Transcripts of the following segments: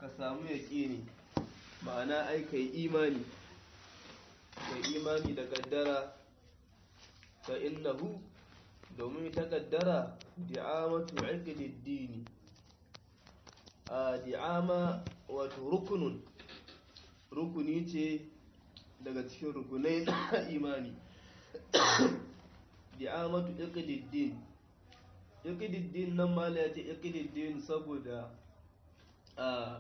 ka samu yaƙini ma'ana ai kai imani kai imani da kaddara fa innahu domin ta kaddara di'amatu iqdid dini a di'ama wato rukunun rukuni ce daga cikin rukunai na imani di'amatu iqdid din iqdid din nan mala ya ce iqdid din saboda a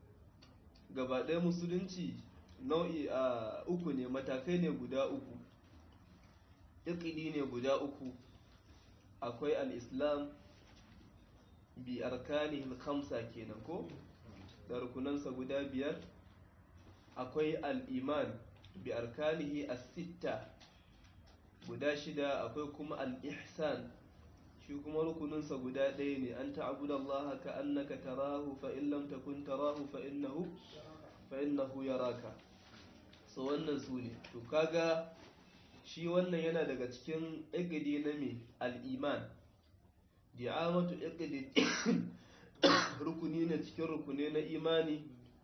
gaba ɗaya musulunci nau'i a uku ne matakai ne guda uku iqdi ne guda uku akwai al-islam bi arkanihi khamsa kenan ko da rukunansa guda biyar akwai al-iman bi arkanihi as-sitta guda shida akwai kuma al-ihsan shi kuma rukuninsa guda ɗaya ne an ta'abuda Allah ka annaka tarahu fa in lam takun tarahu fa innahu fa innahu yaraka so wannan su ne to kaga shi wannan yana daga cikin igidi na me al-iman di'amatu igidi rukuni ne cikin rukune na imani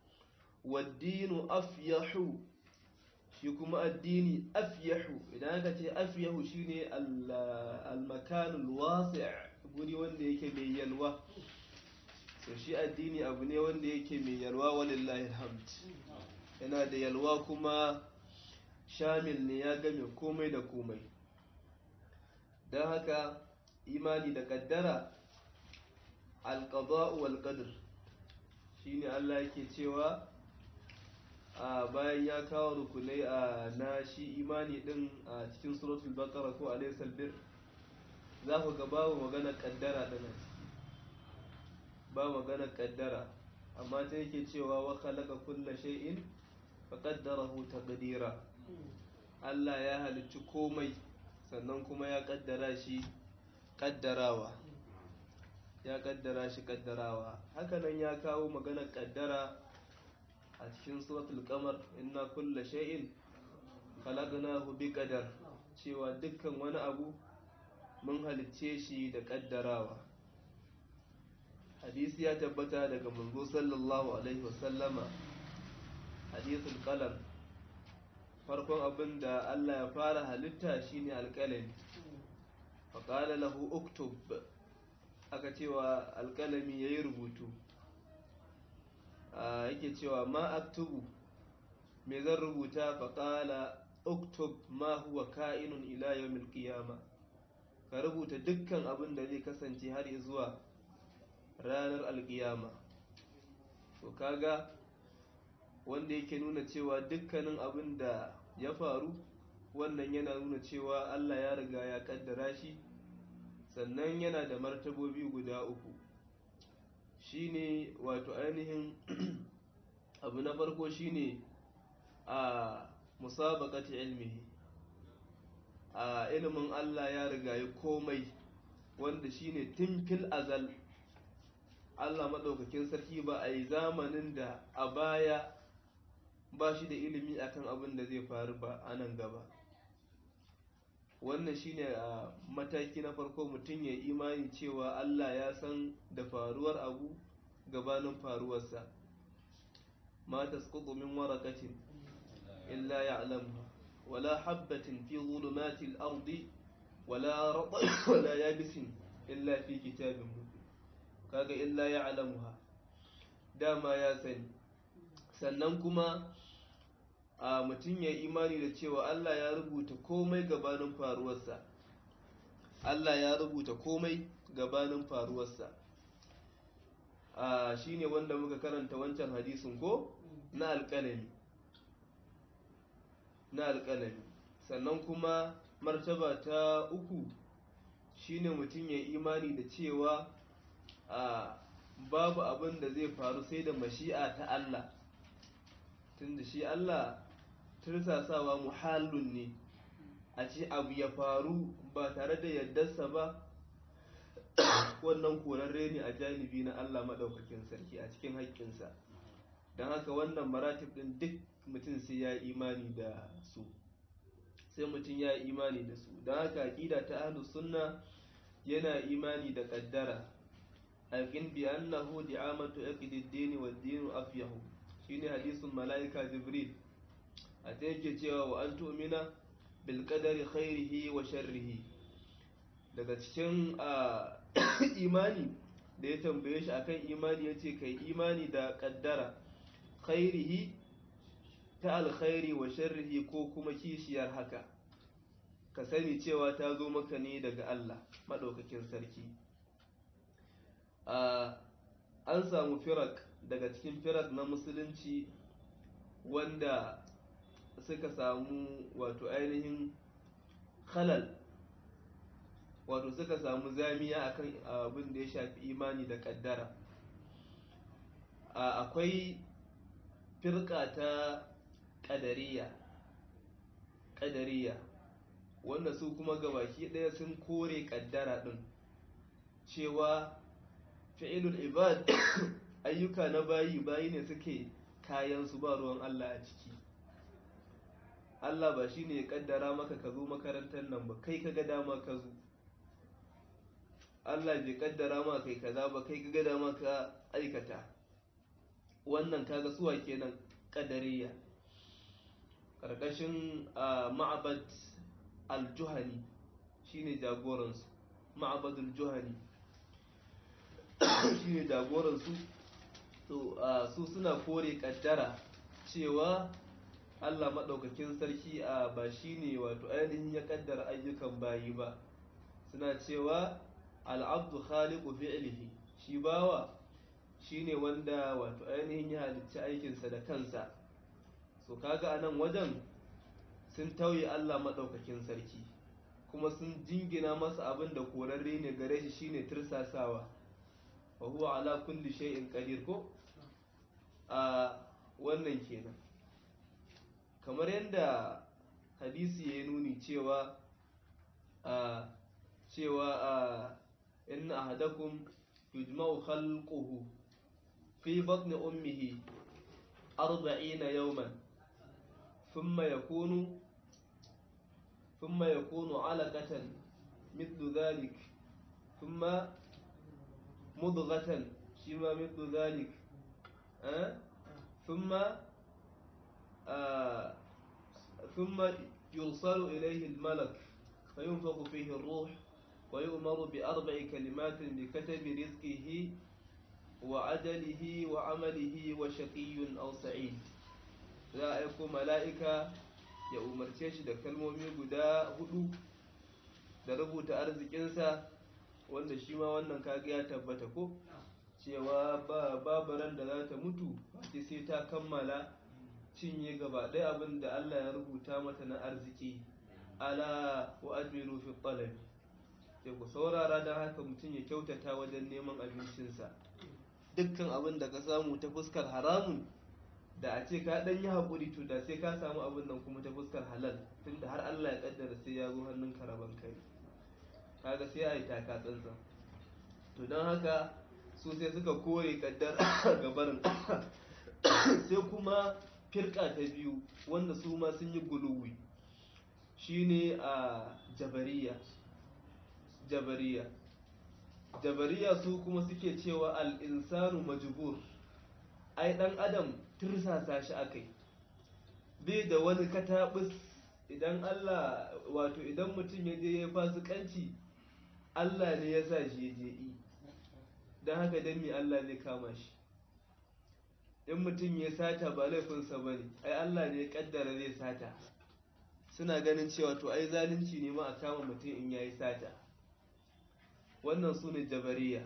waddinu afyahu shi kuma addini afyahu idan aka ce afyahu shine al-makanul wasi' guri wanda yake mai yalwa so shi addini abu ne wanda yake mai yalwa walillahi alhamd yana da yalwa kuma shamil ne ya game komai da komai don haka imani da kaddara alqada'u wal qadr shine Allah yake cewa a bayan ya kawo rukunai a na shi imani din a cikin suratul baqara ko alaysal bir za ku ga babu magana kaddara din a ciki ba magana kaddara amma ta yake cewa wa khalaqa kulla shay'in fa qaddarahu taqdira Allah ya halicci komai sannan kuma ya kaddara shi kaddarawa ya kaddara shi kaddarawa hakanan ya kawo magana kaddara a cikin suratul qamar inna kulla shay'in khalaqnahu biqadar cewa dukkan wani abu mun halicce shi da kaddarawa hadisi ya tabbata daga manzo sallallahu alaihi wasallama hadisul qalam farkon abin da Allah ya fara halitta shine alƙalami faƙala lahu uktub aka cewa alƙalami ya yi rubutu yake cewa ma aktubu me zan rubuta faƙala uktub ma huwa ka'inun ila yawmil qiyama ka rubuta dukkan abin da zai kasance har zuwa ranar alƙiyama to kaga wanda yake nuna cewa dukkanin abin da ya faru wannan yana nuna cewa Allah ya riga ya kaddara shi sannan yana da martabobi guda uku shine wato ainihin abu na farko shine a musabaqati ilmihi a ilimin Allah ya riga ya komai wanda shine tun fil azal Allah maɗaukakin sarki ba a yi zamanin da a baya ba shi da ilimi akan abin da zai faru ba a nan gaba wannan shine a mataki na farko mutum ya imani cewa Allah ya san da faruwar abu gabanin faruwarsa ma tasqutu min waraqatin illa ya'lamuha wala habatin fi dhulumatil ardi wala ratbin wala yabisin illa fi kitabin mubin kaga illa ya'lamuha dama ya sani sannan kuma a mutum ya imani da cewa Allah ya rubuta komai gabanin faruwarsa Allah ya rubuta komai gabanin faruwarsa a shine wanda muka karanta wancan hadisin ko na alƙalami na alƙalami sannan kuma martaba ta uku shine mutum ya imani da cewa a babu abin da zai faru sai da mashi'a ta Allah tunda shi Allah tursasawa muhallun ne a ce abu ya faru ba tare da yardarsa ba wannan korarre ne a janibi na Allah maɗaukakin sarki a cikin haƙƙinsa don haka wannan maratib ɗin duk mutum sai ya imani da su sai mutum ya imani da su don haka aƙida ta ahlus sunna yana imani da ƙaddara aqin bi annahu di'amatu aqdiddin wa din afyahu shine hadisin malaika jibril a ta yake cewa wa an tu'mina bil qadari khairihi wa sharrihi daga cikin imani da ya tambaye shi akan imani yace kai imani da kaddara khairihi ta alkhairi wa sharrihi ko kuma kishiyar haka ka sani cewa ta zo maka ne daga Allah maɗaukakin sarki an samu firak daga cikin firak na musulunci wanda suka samu wato ainihin halal wato suka samu zamiya akan abin da ya shafi imani da kaddara akwai firka ta ƙadariya ƙadariya wanda su kuma gabaki ɗaya sun kore ƙaddara ɗin cewa fi'ilul ibad ayyuka na bayi bayi ne suke kayan su ba ruwan Allah a ciki Allah ba shi ne ya ƙaddara maka ka zo makarantar nan ba kai ka ga dama ka zo Allah bai ƙaddara ma kai kaza ba kai ka ga dama ka aikata wannan kaga suwa kenan ƙadariya ƙarƙashin ma'abad al-juhani shine jagoransu ma'abad al-juhani shine jagoransu to su suna kore kaddara cewa Allah maɗaukakin sarki a ba shine wato ainihin ya kaddara ayyukan bayi ba suna cewa al'abdu khaliqu fi'lihi shi bawa shine wanda wato ainihin ya halicci aikinsa da kansa so kaga anan wajen sun tauye Allah maɗaukakin sarki kuma sun jingina masa abin da korarre ne gare shi shine tirsasawa wa huwa ala kulli shay'in qadir ko a wannan kenan kamar yadda hadisi ya nuni cewa a cewa a inna ahadakum yujma'u khalquhu fi batni ummihi arba'ina yawman ثم يكون ثم يكون علقة مثل ذلك ثم مضغة شما مثل ذلك أه؟ ثم آه ثم يرسل إليه الملك فينفخ فيه الروح ويؤمر بأربع كلمات بكتب رزقه وعدله وعمله وشقي أو سعيد za a aiko mala'ika ya umarce shi da kalmomi guda hudu da rubuta arzikinsa wanda shi ma wannan kaga ya tabbata ko cewa babu ran da za ta mutu ce sai ta kammala cinye gaba ɗaya abin da Allah ya rubuta mata na arziki ala wa ajmilu fi talabi sai ku saurara don haka mutum ya kyautata wajen neman abincinsa dukkan abin da ka samu ta fuskar haramun da a ce ka dan yi haƙuri to da sai ka samu abin nan kuma ta fuskar halal tunda har Allah ya kaddara sai ya zo hannun karaban kai kaga sai a yi taka tsantsan to don haka su sai suka kore kaddar gabarin sai kuma firka ta biyu wanda su ma sun yi guluwi shine a jabariya jabariya jabariya su kuma suke cewa al-insanu majbur ai dan adam tirsasa shi akai bai da wani katabus idan Allah wato idan mutum ya je ya fasikanci Allah ne ya sa shi ya je yi don haka dan me Allah zai kama shi in mutum ya sata ba laifinsa ba ne ai Allah ne ya kaddara zai sata suna ganin cewa to ai zalunci ne ma a kama mutum in yayi sata wannan su ne jabariya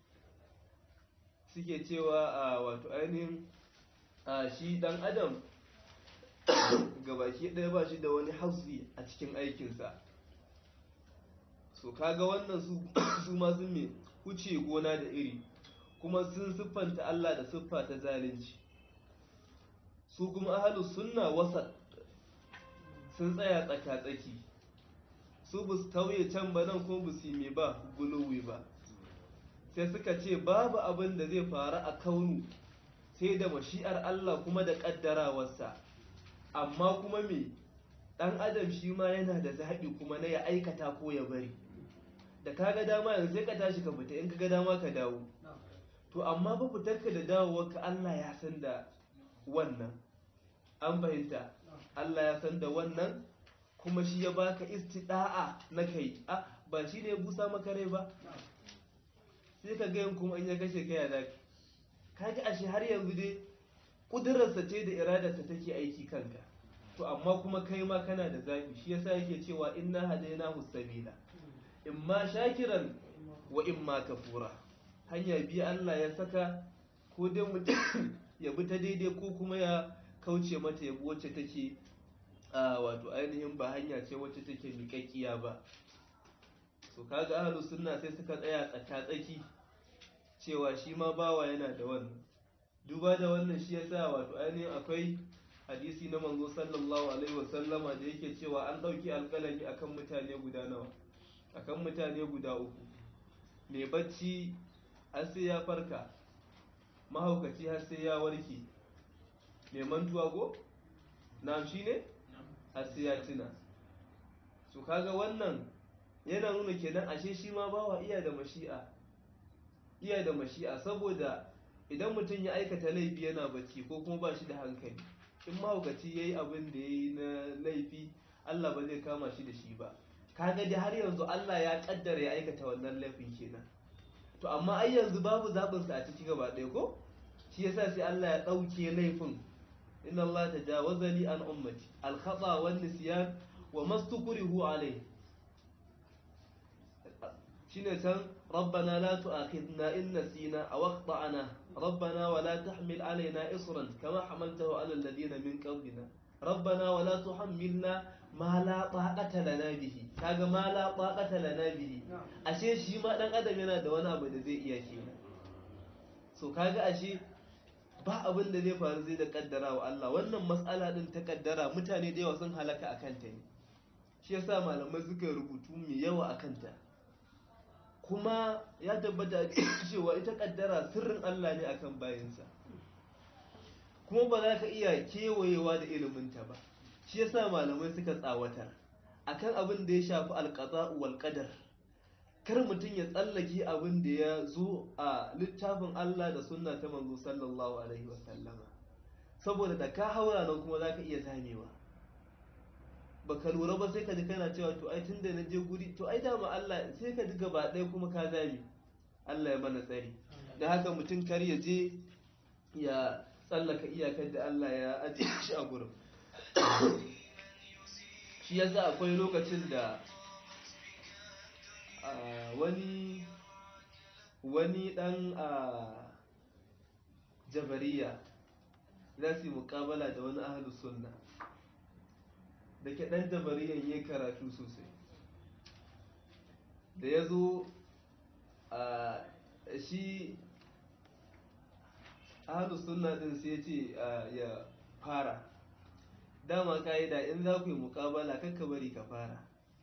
suke cewa a wato ainihin a shi dan adam gabaki ɗaya ba shi da wani hausi a cikin aikinsa so kaga wannan su ma sun me wuce gona da iri kuma sun siffanta Allah da siffa ta zalunci su kuma ahalu sunna wasa sun tsaya tsaka-tsaki su bu su tauye can ba nan kuma bu su me ba guluwi ba sai suka ce babu abin da zai faru a kaunu sai da mashi'ar Allah kuma da ƙaddarawarsa amma kuma me ɗan adam shi ma yana da zaɓi kuma na ya aikata ko ya bari da ka ga dama yanzu sai ka tashi ka fita in ka ga dama ka dawo to amma ba fitarka da dawowarka Allah ya san da wannan an fahimta Allah ya san da wannan kuma shi ya baka istida'a na kai a ba shi ne ya busa maka rai ba sai ka ga kuma in ya kashe kai ya zaki kaga ashe har yanzu dai kudurarsa ce da iradarsa take aiki kanka to amma kuma kai ma kana da zaɓi shi yasa yake cewa inna hadaina sabila imma shakiran wa imma kafura hanya biyu Allah ya saka ko dai mutum ya bi ta daidai ko kuma ya kauce mata ya bi wacce take a wato ainihin ba hanya ce wacce take miƙaƙƙiya ba to kaga ahlus sunna sai suka tsaya tsaka-tsaki cewa shi ma bawa yana da wannan duba da wannan shi yasa wato ainihin akwai hadisi na manzo sallallahu alaihi wasallama da yake cewa an ɗauki alƙalami akan mutane guda nawa akan mutane guda uku mai bacci har sai ya farka mahaukaci har sai ya warke mai mantuwa ko na shi ne har sai ya tuna to kaga wannan yana nuna kenan ashe shi ma bawa iya da mashi'a iya da mashi'a saboda idan mutum ya aikata laifi yana bacci ko kuma ba shi da hankali in mahaukaci ya yi abin da ya yi na laifi allah ba zai kama shi da shi ba kaga da har yanzu allah ya kaddara ya aikata wannan laifin kenan to amma ai yanzu babu zaɓinsa a ciki gaba ɗaya ko shi yasa sai allah ya ɗauke laifin inna allah ta jawaza li an ummati al-khata wan nisyan wa mastukrihu alayhi shine can ربنا لا تؤاخذنا إن نسينا أو أخطأنا ربنا ولا تحمل علينا إصرا كما حملته على الذين من قبلنا ربنا ولا تحملنا ما لا طاقة لنا به kaga ma la taqata lana bihi ashe shi ma dan adam yana da wani abu da zai iya kenan so kaga ashe ba abin da zai faru zai da kaddara wa Allah wannan mas'ala din ta kaddara mutane da yawa sun halaka akan ta ne shi yasa malamai suka rubutu mai yawa akan ta kuma ya tabbata cewa ita kaddara sirrin Allah ne akan bayansa kuma ba za ka iya kewayewa da iliminta ba shi yasa malamai suka tsawatar akan abin da ya shafi alqada'u wal qadar kar mutum ya tsallake abin da ya zo a littafin Allah da sunna ta manzo sallallahu alaihi wasallama saboda da ka haura nan kuma za ka iya zamewa baka lura ba sai ka ji kana cewa to ai tunda na je guri to ai dama Allah sai ka ji gaba ɗaya kuma ka zame Allah ya mana tsari da haka mutum kar ya je ya tsallaka iyakar da Allah ya ajiye shi a gurin shi yasa akwai lokacin da wani wani dan jabariya za su yi mukabala da wani ahalus sunna da ke ɗan jabariyan ya karatu sosai da ya zo a shi ahalus sunna ɗin sai ce ya fara dama ka'ida in za ku yi mukabala kakka bari ka fara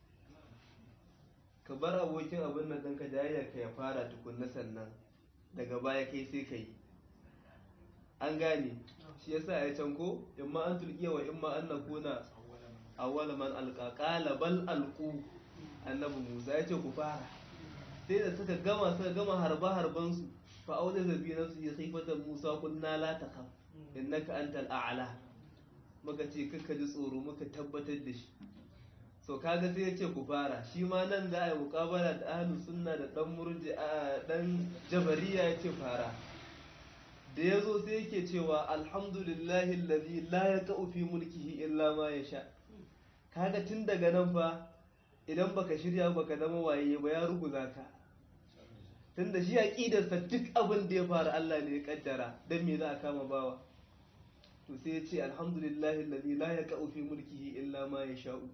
ka bar abokin abin nan ɗinka jayayyar ka ya fara tukunna sannan daga baya kai sai ka yi an gane shi yasa ya can ko imma an tulkiya wa imma an nakuna awwala man alqa qala bal alqu annabi Musa yace ku fara sai da suka gama suka gama harba harban su fa auda zabi na su khifatan Musa kunna la takhaf innaka antal a'la muka ce kakka ji tsoro muka tabbatar da shi so kaga sai yace ku fara shi ma nan za a yi muqabala da ahlus sunna da dan murji dan jabariya yace fara da ya zo sai yake cewa alhamdulillahi alladhi la yaqa'u fi mulkihi illa ma yasha kaga tun daga nan fa idan baka shirya baka zama waye ba ya ruguza ka tunda shi aqidarsa duk abin da ya faru Allah ne ya kaddara dan me za a kama bawa to sai ya ce alhamdulillahi alladhi la yaqa'u fi mulkihi illa ma yasha'u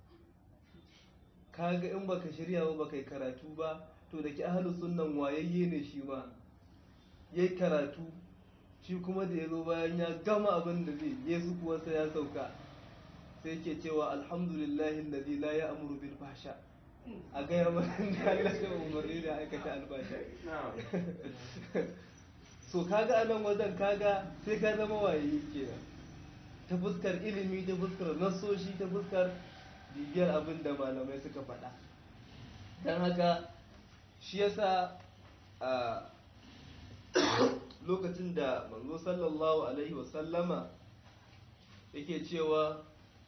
kaga in baka shirya ba baka yi karatu ba to da ki ahlus sunnan wayayye ne shi ma yayi karatu shi kuma da ya zo bayan ya gama abin da zai yesu kuwa sai ya sauka sai ke cewa alhamdulillahi alladhi la ya'muru bil fahsha a gaya mana da Allah ya umarni da aikata albasha so kaga anan wajen kaga sai ka zama waye kenan ta fuskar ilimi ta fuskar nasoshi ta fuskar bibiyar abin da malamai suka faɗa don haka shi yasa lokacin da manzo sallallahu alaihi wasallama yake cewa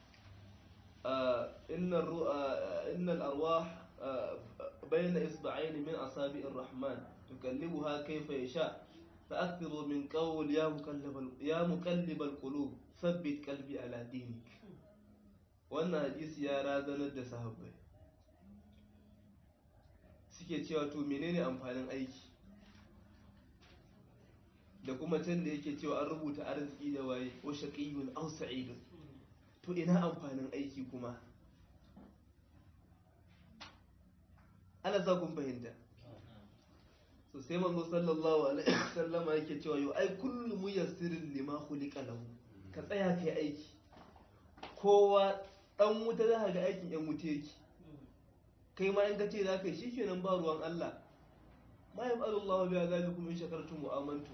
innal arwah bayna isba'ain min asabi'ir rahman tukallibuha kayfa yasha فأكثروا من قول يا مقلب يا مقلب القلوب ثبت قلبي على دينك wannan hadisi ya razanar da sahabbai suke cewa to menene amfanin aiki da kuma can da yake cewa an rubuta arziki da waye wa shaqiyyun aw sa'idun to ina amfanin aiki kuma ana sa kun fahimta so sai manzo sallallahu alaihi wasallama yake cewa yo ai kullu muyassirin lima khuliqa lahu ka tsaya kai aiki kowa dan wuta za ga aikin yan wuta yake kai ma in ka ce za ka yi shikenan ba ruwan Allah ma yaf'alu Allahu bi azabikum in shakartum wa amantum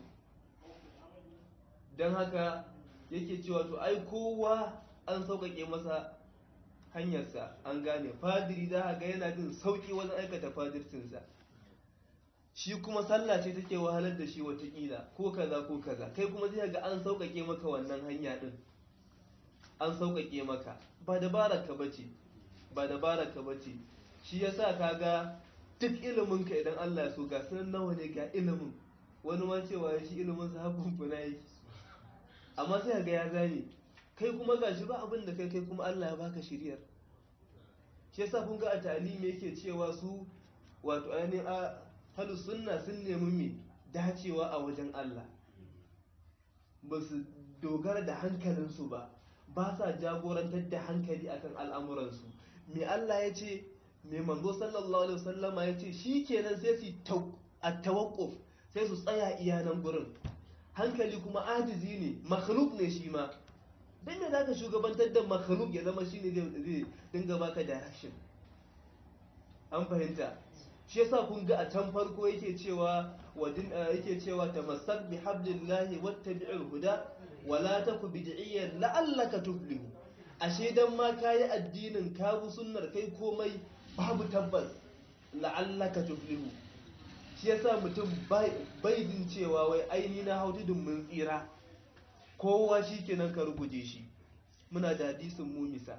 dan haka yake cewa to ai kowa an sauƙaƙe masa hanyarsa an gane fadiri za ga yana jin sauƙi wajen aikata fadircinsa shi kuma sallah ce take wahalar da shi watakila ko kaza ko kaza kai kuma zai ga an sauƙaƙe maka wannan hanya din an sauƙaƙe maka ba dabarar ka bace ba dabarar ka bace shi yasa kaga duk ilimin ka idan Allah ya so ga sanan nawa ne ga ilimin wani ma cewa shi ilimin sa hakun funa yake amma sai ga ya gane kai kuma gashi ba abin da kai kai kuma Allah ya baka shiriyar shi yasa kun ga a ta'alimi yake cewa su wato ainihin a halus sunna sun nemi me dacewa a wajen Allah ba su dogara da hankalinsu ba ba sa jagorantar da hankali akan al'amuransu me Allah ya ce me manzo sallallahu alaihi wasallama ya ce shi kenan sai su a tawakkuf sai su tsaya iyanan gurin hankali kuma ajizi ne makhluk ne shi ma dan me zaka shugabantar da makhluk ya zama shine zai dinga baka direction an fahimta shi yasa kun ga a can farko yake cewa wadin yake cewa tamassak bi hablillahi wattabi'il huda wala taku bid'iyyan la'allaka tuflihu ashe dan ma kayi addinin ka bu sunnar kai komai babu tabbas la'allaka tuflihu shi yasa mutum bai jin cewa wai aini na hau tudun mun tsira kowa shi kenan ka ruguje shi muna da hadisin mumisa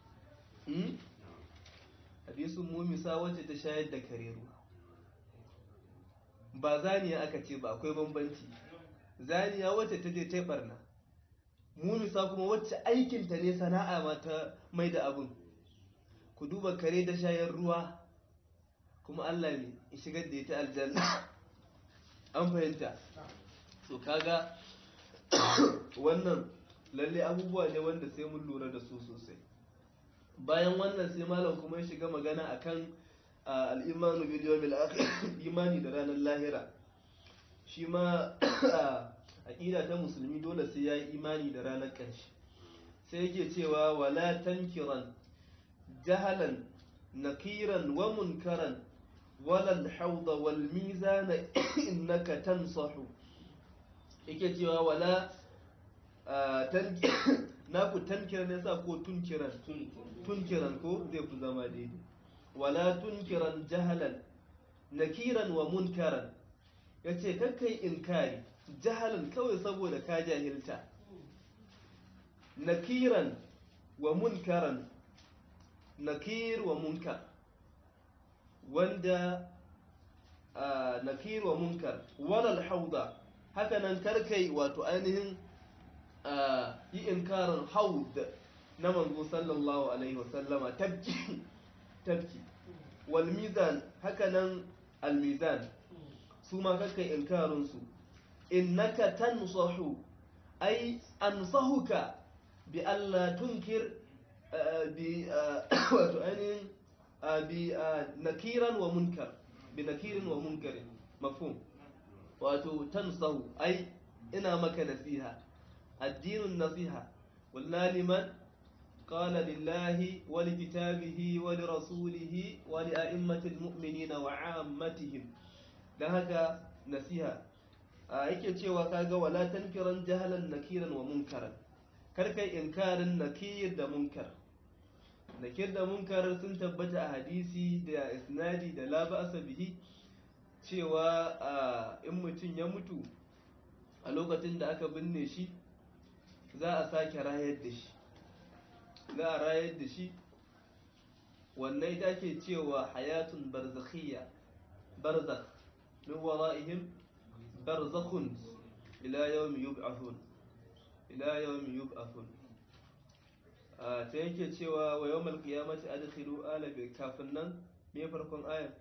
hadisin mumisa wacce ta shayar da kare ruwa ba zaniya aka ce ba akwai bambanci zaniya wacce ta je ta barna mumisa kuma wacce aikinta ne sana'a ma ta mai da abin ku duba kare da shayar ruwa kuma Allah ne ya shigar da ita aljanna an fahimta so kaga wannan lalle abubuwa ne wanda sai mun lura da su sosai bayan wannan sai malam kuma ya shiga magana akan al'imanu bil yawmil akhir imani da ranar lahira shi ma aqida ta musulmi dole sai ya yi imani da ranar ƙarshe sai yake cewa wala tankiran jahalan nakiran wa munkaran wala al-hawd wal mizan innaka tansahu yake cewa wala na ku tankiran ne sa ko tunkiran tunkiran ko zai fi zama daidai wala tunkiran jahalan nakiran wa munkaran yace kakkai inkari jahalan kawai saboda ka jahilta nakiran wa munkaran nakir wa munkar wanda nakir wa munkar walal hauda haka nan karkai wato ainihin yi inkarin haud na manzo sallallahu alaihi wasallama tabki tabki wal mizan haka nan al mizan su ma karkai inkarin su innaka tansahu ay ansahuka bi alla tunkir bi wato ainihin bi nakiran wa munkar bi nakirin wa munkarin mafhum wato tansahu ai ina maka nasiha addinin nasiha walla liman قال لله ولكتابه ولرسوله ولأئمة المؤمنين وعامتهم ده هكا نسيها yake cewa kaga wala tankiran jahalan nakiran wa munkaran kar kai inkarin nakir da munkar nakir da munkar sun tabbata a hadisi da isnadi da la ba'sa bihi cewa a in mutum ya mutu a lokacin da aka binne shi za a sake rayar da shi za a rayar da shi wannan ita ke cewa hayatun barzakhiyya barzakh min wara'ihim barzakhun ila yawmi yub'athun ila yawmi yub'athun a ta yake cewa wa yawmal qiyamati adkhilu ala bi kafin nan me farkon ayar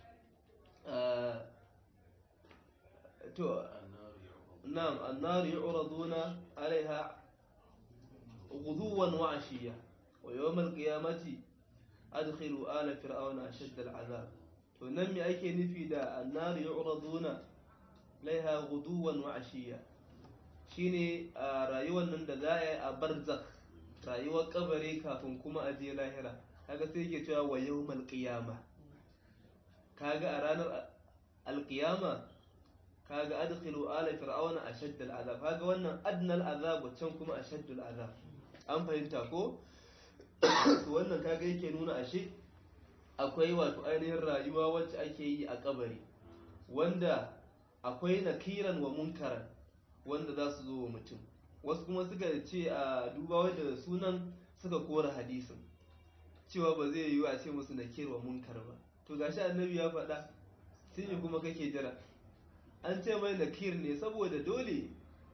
to na'am annar yu'raduna alaiha ghuduwan wa ashiya wa yawmal qiyamati adkhilu ala fir'auna ashadda al'azab to nan me ake nufi da annar yu'raduna alaiha ghuduwan wa ashiya shine a rayuwar nan da za a yi a barzakh rayuwar kabari kafin kuma a je lahira kaga sai yake cewa wa yawmal qiyama kaga a ranar alqiyama kaga adkhilu ala fir'auna ashadd al'azab kaga wannan adnal azab wancan kuma ashadd al'azab an fahimta ko to wannan kaga yake nuna ashe akwai wato ainihin rayuwa wacce ake yi a kabari wanda akwai nakiran wa munkaran wanda za su zo wa mutum wasu kuma suka ce a duba da sunan suka kora hadisin cewa ba zai yiwu a ce musu nakir wa munkar ba to gashi annabi ya faɗa sai me kuma kake jira an ce mai nakir ne saboda dole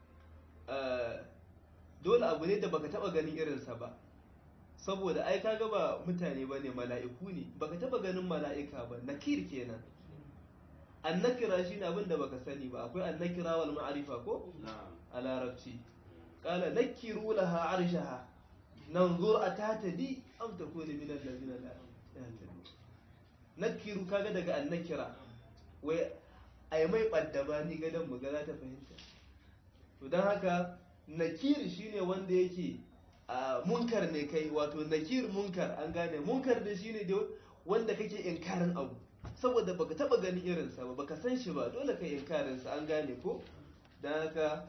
dole abu ne da baka taba ganin irinsa ba saboda ai kaga ba mutane bane mala'iku ne baka taba ganin mala'ika ba nakir kenan annakira shine abin da baka sani ba akwai annakira wal ma'arifa ko a larabci qala nakiru laha arshaha nanzur atatadi am takunu min allazina la yahtadun nakiru kaga daga annakira wai ai mai baddaba ni gadan mu ga za ta fahimta to dan haka nakir shine wanda yake a munkar ne kai wato nakir munkar an gane munkar da shine da wanda kake inkarin abu saboda baka taba ganin irinsa ba baka san shi ba dole ka inkarin sa an gane ko dan haka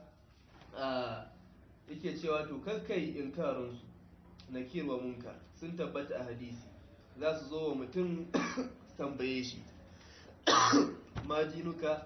yake cewa to kakkai inkarin su nakir wa munkar sun tabbata a hadisi za su zo wa mutum tambaye shi ma dinuka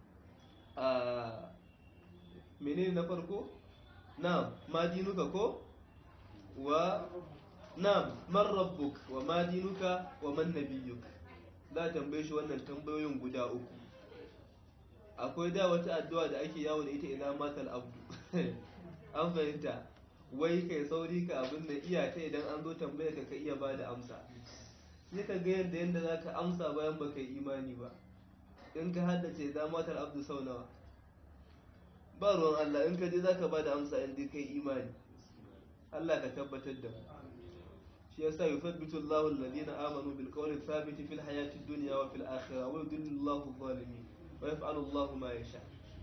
a menene na farko na ma dinuka ko wa na man rabbuk wa ma dinuka wa man nabiyyuk za a tambaye shi wannan tambayoyin guda uku akwai da wata addu'a da ake yawo da ita idan matal abdu an fahimta wai kai sauri ka abin da iya ta idan an zo tambaya ka ka iya ba da amsa sai ka ga yadda yadda za ka amsa bayan ba ka yi imani ba in ka haddace idan matal abdu sau nawa ba ruwan Allah in ka je za ka ba da amsa in dai kai imani Allah ka tabbatar da mu shi yasa yuthabbitu Allahu alladhina amanu bil qawli thabiti fil hayati dunya wa fil akhirah wa yudillu Allahu adh-dhalimin wa yaf'alu Allahu ma yasha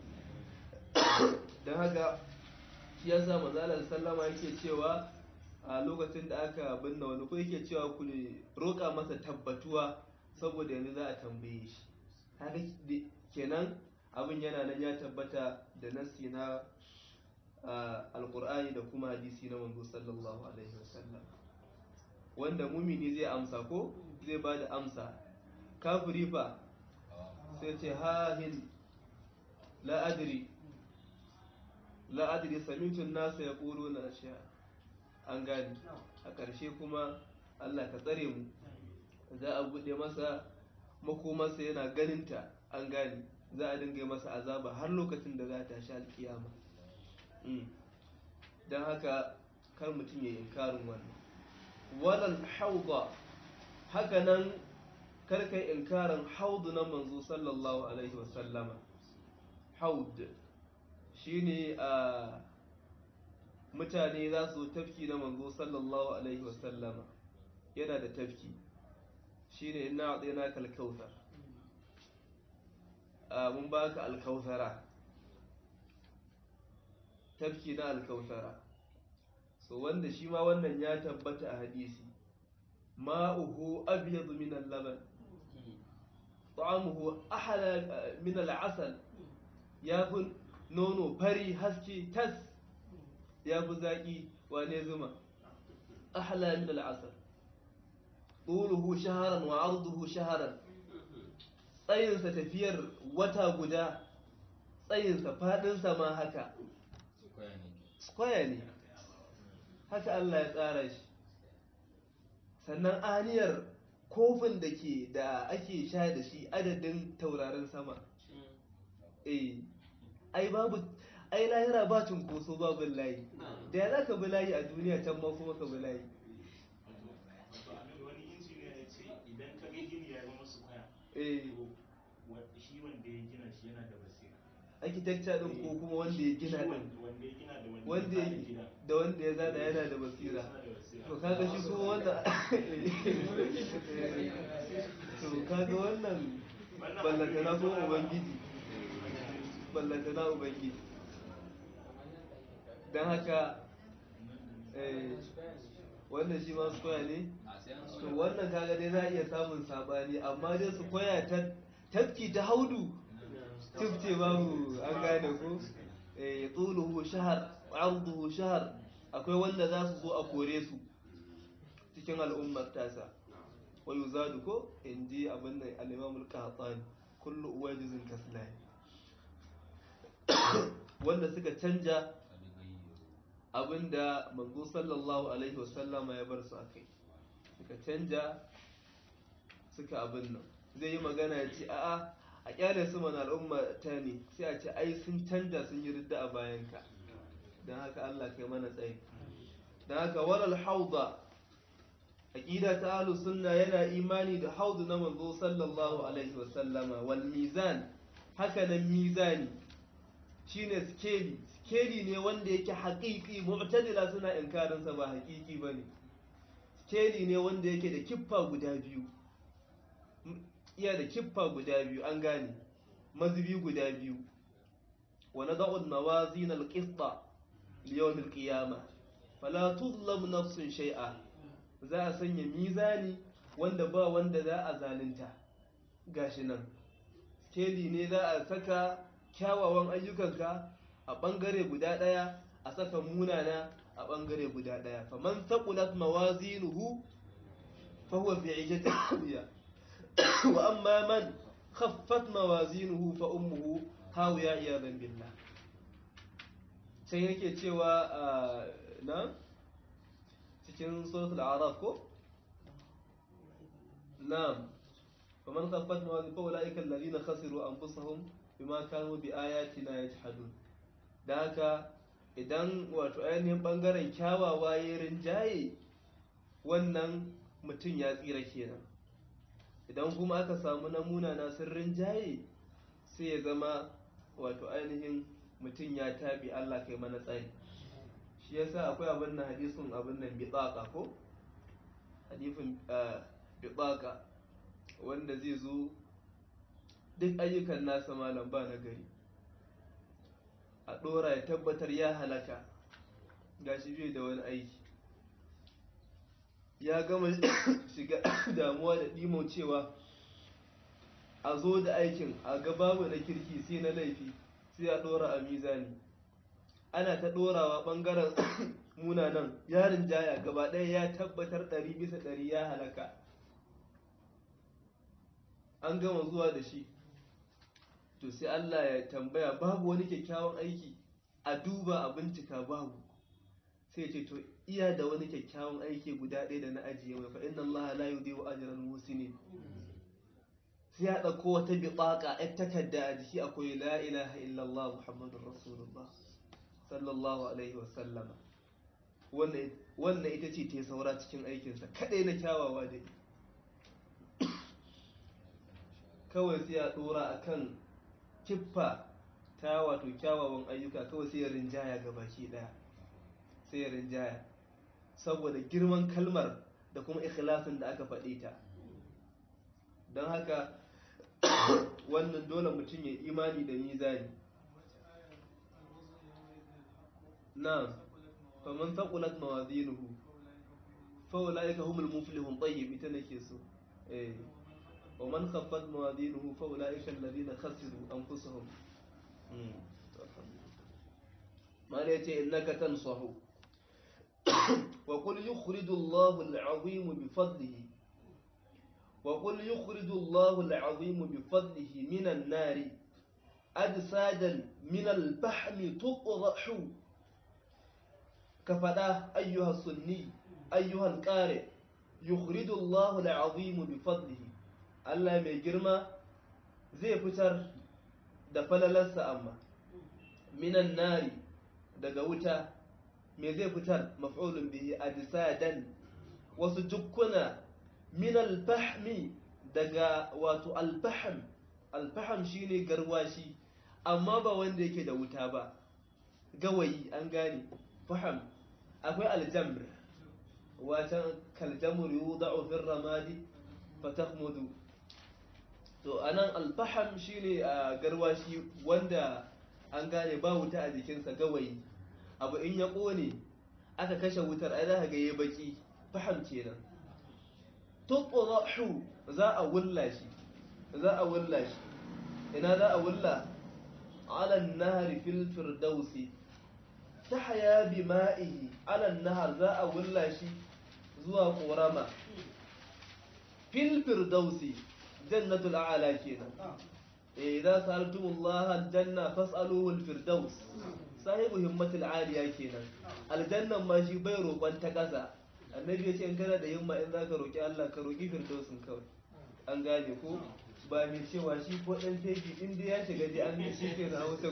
dan haka shi yasa manzo Allah sallama yake cewa a lokacin da aka binne wani ko yake cewa ku roƙa masa tabbatuwa saboda yanzu za a tambaye shi haka kenan abin yana nan ya tabbata da nasi na alkur'ani da kuma hadisi na manzo sallallahu alaihi wasallam wanda mumini zai amsa ko zai ba da amsa kafiri fa sai ce hahin la'adiri la'adiri samitun nasa ya ƙoro na ashiya an gani a ƙarshe kuma allah ka tsare mu za a buɗe masa makomarsa yana ganinta an gani za a dinga masa azaba har lokacin da za a tashi alkiyama don haka kar mutum ya inkarin wannan walal hauda haka nan karkai inkarin haudu na manzo sallallahu alaihi wasallama haud shine a mutane za su tafki na manzo sallallahu alaihi wasallama yana da tafki shine ina a kalkautar mun baka alkautara tafki na alkautara so wanda shi ma wannan ya tabbata a hadisi ma'uhu abyadu min al-laban ta'amuhu ahla min al-asal ya fi nono fari haske tas ya fi zaki wane zuma ahla min al-asal طوله شهرا وعرضه شهرا tsayinsa tafiyar wata guda tsayinsa faɗinsa ma haka square ne haka Allah ya tsara shi sannan aniyar kofin da ke da ake sha da shi adadin taurarin sama eh ai babu ai lahira ba cunkoso babu layi da ya za ka bi layi a duniya can ma kuma ka bi layi wani injiniya ya ce idan ka ga gini ya zama su kwaya eh to shi wanda ya gina shi yana da basira architecture din ko kuma wanda ya gina din wanda ya gina da wanda wanda ya ya fara gina da wanda ya zana yana da basira yana da basira to kaga shi kuma wanda to kaga wannan ballantana ko ubangiji ballantana ubangiji don haka eh, wannan shi ma su koya ne to wannan kaga dai za a iya samun sabani amma dai su koya ta tafki ta haudu tufce babu an gane ko eh tsuluhu shahar arduhu shahar akwai wanda za su zo a kore su cikin al'ummar tasa wa yuzadu ko in ji abin da al-imam al-qahtani kullu uwajizin kaslani wanda suka canja abinda manzo sallallahu alaihi wasallama ya bar su akai suka canja suka abin nan zai yi magana ya ce a'a a kyale su mana al'umma ta ne sai a ce ai sun canja sun yi ridda a bayanka don haka Allah kai mana tsayi don haka walal hauda aqida ta ahlus sunna yana imani da haudu na manzo sallallahu alaihi wasallama wal mizan haka nan mizani shine skeli skeli ne wanda yake haƙiƙi mu'tadila suna inkarin sa ba haƙiƙi bane skeli ne wanda yake da kiffa guda biyu iya da kiffa guda biyu an gane mazubi guda biyu wa nada'u an-nawazin al-qista li yawm al-qiyamah fala tuzlam nafsun shay'a za a sanya mizani wanda ba wanda za a zalunta gashi nan skeli ne za a saka kyawawan ayyukanka a ɓangare guda ɗaya a saka munana a ɓangare guda ɗaya faman taqulat mawazinuhu fa huwa fi 'ishatin rabiya wa amma man khaffat mawazinuhu fa ummuhu hawiya iyadan billah sai yake cewa na cikin suratul araf ko na'am faman khaffat mawazinuhu fa ulaika alladhina khasiru anfusahum bima kanu bi ayatina yajhadun da haka idan wato ainihin bangaren kyawawa ya rinjaye wannan mutum ya tsira kenan idan kuma aka samu namuna na sun rinjaye sai ya zama wato ainihin mutum ya tabi Allah kai mana tsari shi yasa akwai abin nan hadisin abin nan bitsaka ko hadisin bitsaka wanda zai zo duk ayyukan nasa malam ba na gari a ɗora ya tabbatar ya halaka gashi bai da wani aiki ya gama shiga damuwa da ɗimo cewa a zo da aikin a ga babu na kirki sai na laifi sai a ɗora a mizani ana ta ɗorawa ɓangaren munanan yarin jaya gaba ɗaya ya tabbatar ɗari bisa ɗari ya halaka an gama zuwa da shi to sai Allah ya tambaya babu wani kyakkyawan aiki a duba a bincika babu sai ce to iya da wani kyakkyawan aiki guda ɗaya da na ajiye mai fa inna Allah la yudhi'u ajran muhsinin sai ya ɗauko wata biƙaƙa ɗan takarda a jiki akwai la ilaha illallah muhammadur rasulullah sallallahu alaihi wa sallama wannan ita ce ta saura cikin aikinsa kaɗai na kyawawa da kawai sai ya ɗora a kan kiffa ta wato kyawawan ayyuka kawai sai ya rinjaya ga baki daya sai ya rinjaya saboda girman kalmar da kuma ikhlasin da aka faɗe ta don haka wannan dole mutum ya imani da mizani na faman taqulat mawazinuhu fa ulaika humul muflihun tayyib ita nake so eh ومن خفت موازينه فأولئك الذين خسروا أنفسهم ما ليتي إنك تنصح وقل يخرج الله العظيم بفضله wa qul yukhrijullahu al'azim bi fadlihi minan nari ajsadan min al-fahmi tuqrahu ka fada ayyuha sunni ayyuha al-qari yukhrijullahu al'azim bi fadlihi Allah mai girma zai fitar da falalarsa amma minan nari daga wuta me zai fitar maf'ulun bihi ajsadan wasu jukkuna min al-fahmi daga wato al-fahm al-fahm shine garwashi amma ba wanda yake da wuta ba gawayi an gane faham akwai aljamr watan kaljamur yudau fi ramadi fatahmudu to anan al-fahm shine garwashi wanda an gane ba wuta a jikinsa gawayi abu in ya ƙone aka kashe wutar ai za ka ga ya baki faham kenan tuqrahu za a wulla shi za a wulla shi ina za a wulla ala an-nahr fil firdausi tahya bi ma'ihi ala an-nahr za a wulla shi zuwa ƙorama fil firdausi jannatul a'la kenan إذا سألتم الله الجنة فاسألوه الفردوس صاحب همة العالية كينا الجنة ما شي بيرو وانت كذا النبي يقول إن كان da himma in zaka roki Allah ka roki firdausin kawai an gane ko ba mai cewa shi ko dan teji in dai ya shiga dai an shi ke na hausa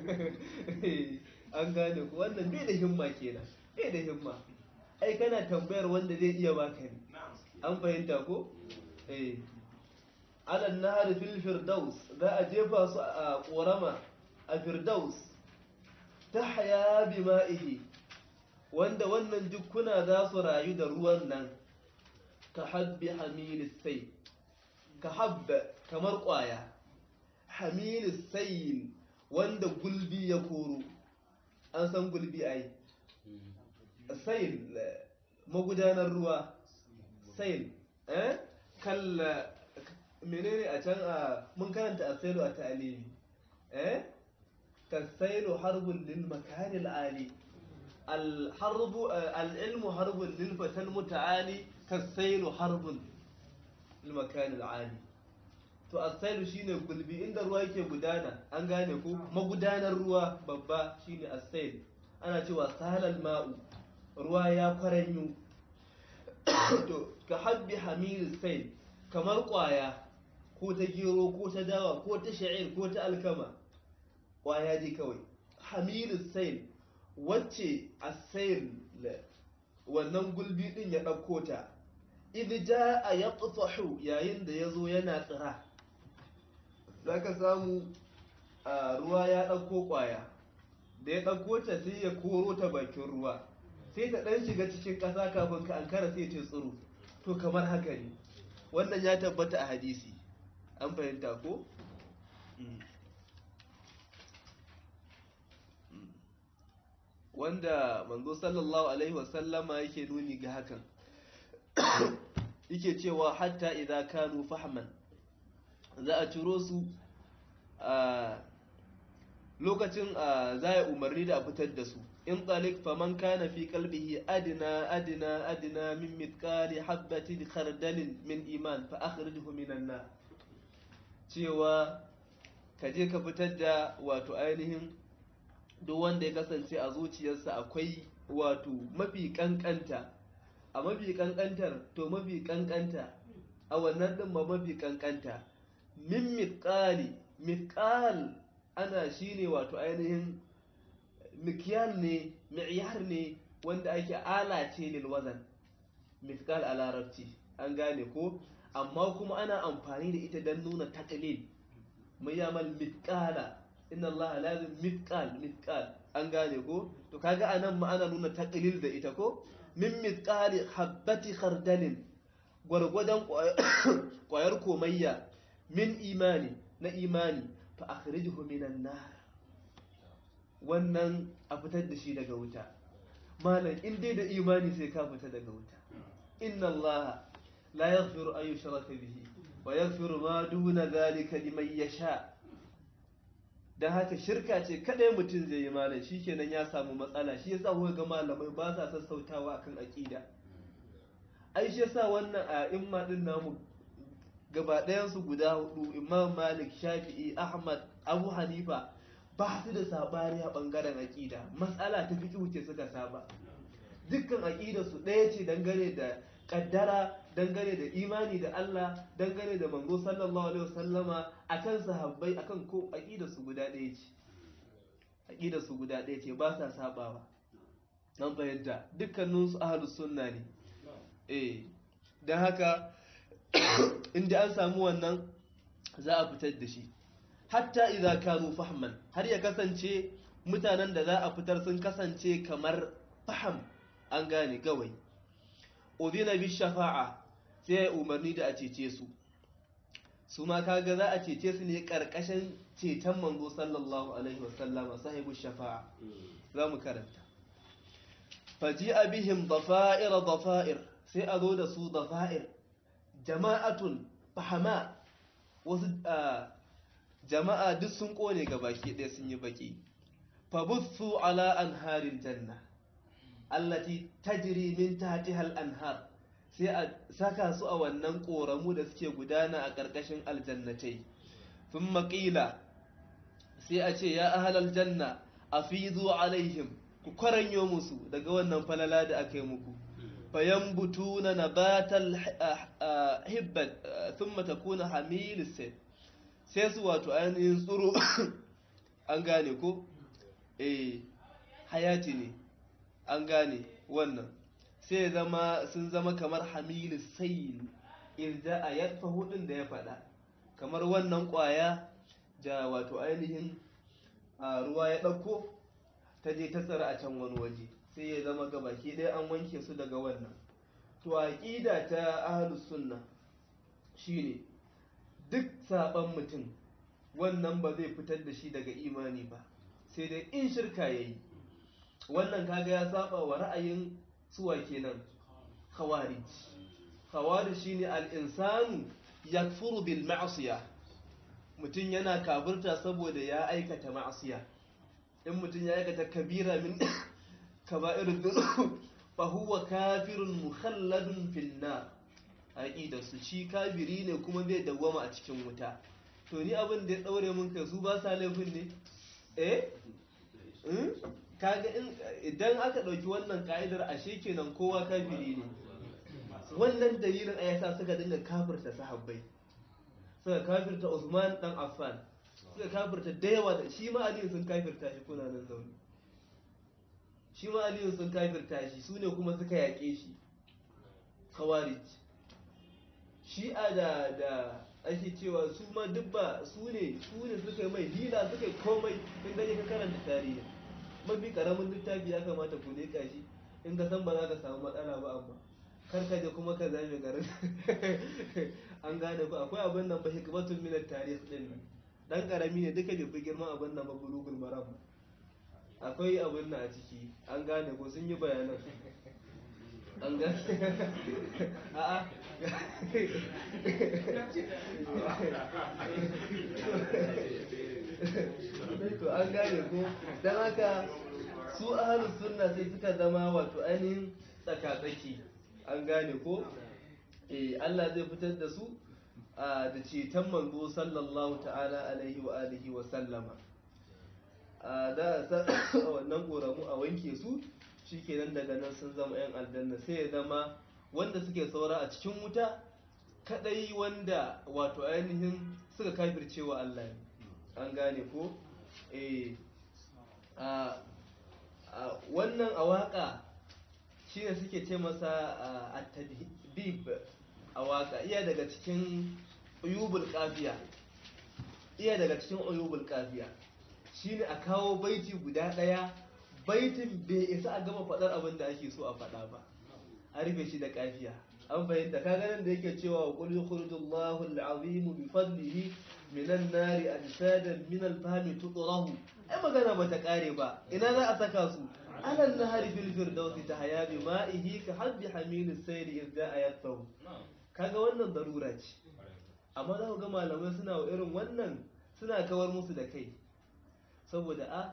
an gane ko wannan bai da himma kenan bai da himma ai kana tambayar wanda zai iya baka ne an fahimta ko eh ala nahar fil firdaus za a jefa su a korama a firdaus tahya bima'ihi wanda wannan jukkuna za su rayu da ruwan nan ka habbi hamilis sai ka habba kamar kwaya hamilis sayil wanda gulbi ya koro an san gulbi ai sayil magudanar ruwa sayil eh kalla menene a can a mun karanta a sailu a ta'alimi eh kasailu harbun lil makanil ali al harbu al ilmu harbun lil fatal muta'ali kasailu harbun lil makanil ali to asailu shine gulbi inda ruwa yake gudana an gane ko magudanar ruwa babba shine asail ana cewa sahalal ma'u ruwa ya kwaranyu to ka habbi hamil sail kamar kwaya ko ta gero ko ta dawa ko ta sha'ir ko ta alkama kwaya dai kawai hamilu sail wacce a sail wannan gulbi din ya ɗauko ta idh jaa yaqtahu yayin da yazo yana tsira zaka samu a ruwa ya ɗauko kwaya da ya ɗauko ta sai ya koro ta bakin ruwa sai ta ɗan shiga cikin ƙasa kafin ka ankara sai ta tsiro to kamar haka ne wannan ya tabbata a hadisi an fahimta ko? wanda manzo sallallahu alaihi wasallama yake nuni ga hakan yake cewa hatta idan kanu fahman za a ciro su a lokacin za a umarni da a fitar da su in talik faman kana fi qalbihi adna adna adna min mithqali habatin khardalin min iman fa akhrijhu minan nar cewa ka je ka fitar da wato ainihin duk wanda ya kasance a zuciyarsa akwai wato mafi kankanta a mafi kankantar to mafi kankanta a wannan din ma mafi kankanta min mithqali mithqal ana shine wato ainihin mikyal ne mi'yar ne wanda ake ala ce lil wazan mithqal a larabci an gane ko amma kuma ana amfani da ita don nuna taklil mai yamal mithqala inna Allah lazim mithqal mithqal an gane ko to kaga anan ma ana nuna taklil da ita ko min mithqali habbati khardalin gwargwadon kwayar komayya min imani na imani fa akhrijhu minan nar wannan a fitar da shi daga wuta malam in dai da imani sai ka fita daga wuta inna allaha la yaghfiru an yushraka bihi wa yaghfiru ma duna zalika liman yasha dan haka shirka ce kadai mutum zai yi malam shikenan ya samu matsala shi yasa kuka ga malamai ba sa sassautawa akan aqida ai shi yasa wannan a imma din namu gaba ɗayansu guda hudu imam malik shafi'i ahmad abu hanifa ba su da sabani a ɓangaren aƙida matsala ta fi ce suka saba dukkan aƙida su ɗaya ce dangane da ƙaddara dangane da imani da allah dangane da manzo sallallahu alaihi wasallama akan sahabbai akan ko aƙida su guda ɗaya ce aƙida su guda ɗaya ce ba sa sabawa an fahimta dukkaninsu ahlus sunna ne eh don haka inda an samu wannan za a fitar da shi hatta idza kanu fahman har ya kasance mutanen da za a fitar sun kasance kamar faham an gane gawai udhina bi shafa'a sai umarni da a cece su su ma kaga za a cece su ne karkashin ceton manzo sallallahu alaihi wasallama sahibu shafa'a za mu karanta faji'a bihim dafa'ir dafa'ir sai a zo da su dafa'ir jama'atun fahama wasu jama'a duk sun kone ga baki ɗaya sun yi baki fabutsu ala anharin janna allati tajri min tahtiha al-anhar sai a saka su a wannan koramu da suke gudana a ƙarƙashin aljannatai thumma qila sai a ce ya ahlal janna afidu alaihim ku kwaranyo musu daga wannan falala da aka yi muku fayambutuna nabatal hibbat thumma takuna hamil sai sai su wato ainihin tsuro an gane ko eh hayati ne an gane wannan sai zama sun zama kamar hamil sayl irja a yadfa hudun da ya faɗa kamar wannan ƙwaya da wato ainihin ruwa ya ɗauko ta je ta tsara a can wani waje sai ya zama gabaki ɗaya an wanke su daga wannan to aqida ta ahlus sunna shine duk saban mutum wannan ba zai fitar da shi daga imani ba sai dai in shirka yayi wannan kaga ya saba wa ra'ayin suwa kenan khawarij khawarij shine al-insanu yakfuru bil ma'siyah mutum yana kafirta saboda ya aikata ma'asiya in mutum ya aikata kabira min kaba'ir dhunub fa huwa kafirun mukhalladun fil nar aqida su shi kafiri ne kuma zai dawwama a cikin wuta to ni abin da ya daure mun kai su ba sa laifin ne eh kaga idan aka dauki wannan ka'idar ashe kenan kowa kafiri ne wannan dalilin ayasa suka dinga kafirta sahabbai suka kafirta Usman dan Affan suka kafirta da yawa da shi ma Aliyu sun kafirta shi kuna nan zaune shi ma Aliyu sun kafirta shi su ne kuma suka yaƙe shi Khawarij shi'a da da ake cewa su ma duk ba su ne su ne suka yi mai hila suka yi komai in gani ka karanta tarihi mafi karamin littafi ya kamata ku leƙa shi in ka san ba za ka samu matsala ba amma kar ka je kuma ka zame garin an gane ku akwai abin nan ba hikmatun min tarikh din nan dan karami ne duka bai fi girman abin nan ba bulugul maram akwai abin nan a ciki an gane ko sun yi bayanan an gane a'a to an gane ko dan haka su ahlus sunna sai suka zama wato ainihin tsaka-tsaki an gane ko eh Allah zai fitar da su da ceton manzo sallallahu ta'ala alaihi wa alihi wa sallama da sa wannan koramu a wanke su shikenan daga nan sun zama yan aljanna sai ya zama wanda suke saura a cikin wuta kadai wanda wato ainihin suka kafircewa Allah ne an gane ko eh wannan a waka shine suke ce masa a tadbib a waka iya daga cikin uyubul kafiya iya daga cikin uyubul kafiya shine a kawo baiti guda daya baitin bai isa a gama fadar abin da ake so a fada ba a rufe shi da kafiya an fahimta kaga nan da yake cewa wa qul yukhrijullahu al-azim bi fadlihi minan nari ajsadan min al-fahmi tudrahu ai magana bata kare ba ina za a saka su على النهر في الفردوس تحيا بمائه كحب حميل السيل إذ جاء يطفو kaga wannan darura ce amma za ku ga malamai suna wa irin wannan suna kawar musu da kai saboda a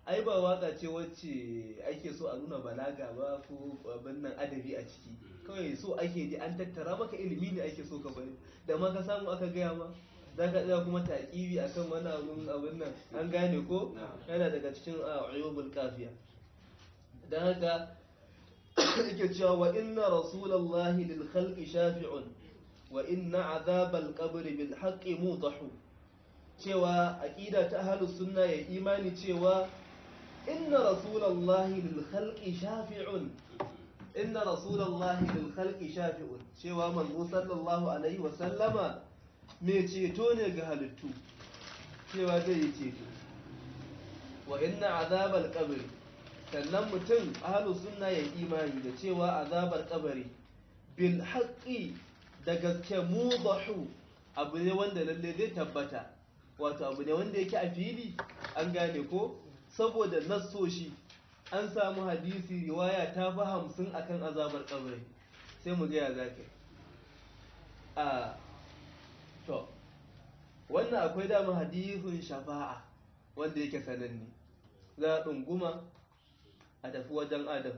ai ba waka ce wacce ake so a nuna balaga ba ko abin nan adabi a ciki kawai so ake ji an tattara maka ilimi ne ake so ka bari da ma ka samu aka gaya ma za ka tsaya kuma taƙibi a kan wani abin abin nan an gane ko yana daga cikin ayyubul kafiya don haka yake cewa wa inna rasulallahi lil khalqi shafi'un wa inna azabal qabri bil haqqi mudahu cewa aqida ta ahlus sunna ya imani cewa inna rasulallahi lil khalqi shafi'un inna rasulallahi lil khalqi shafi'un cewa manzo sallallahu alaihi wa sallama me ceto ne ga halittu cewa zai yi ceto wa inna azabal qabri sannan mutum ahlus sunna ya imani da cewa azabar kabari bil haqqi da gaske mudahu abu ne wanda lalle zai tabbata wato abu ne wanda yake a fili an gane ko saboda nassoshi an samu hadisi riwaya ta fi hamsin akan azabar kabari sai mu gaya za ka a to wannan akwai dama hadisin shafa'a wanda yake sananne za a ɗunguma a tafi wajen adam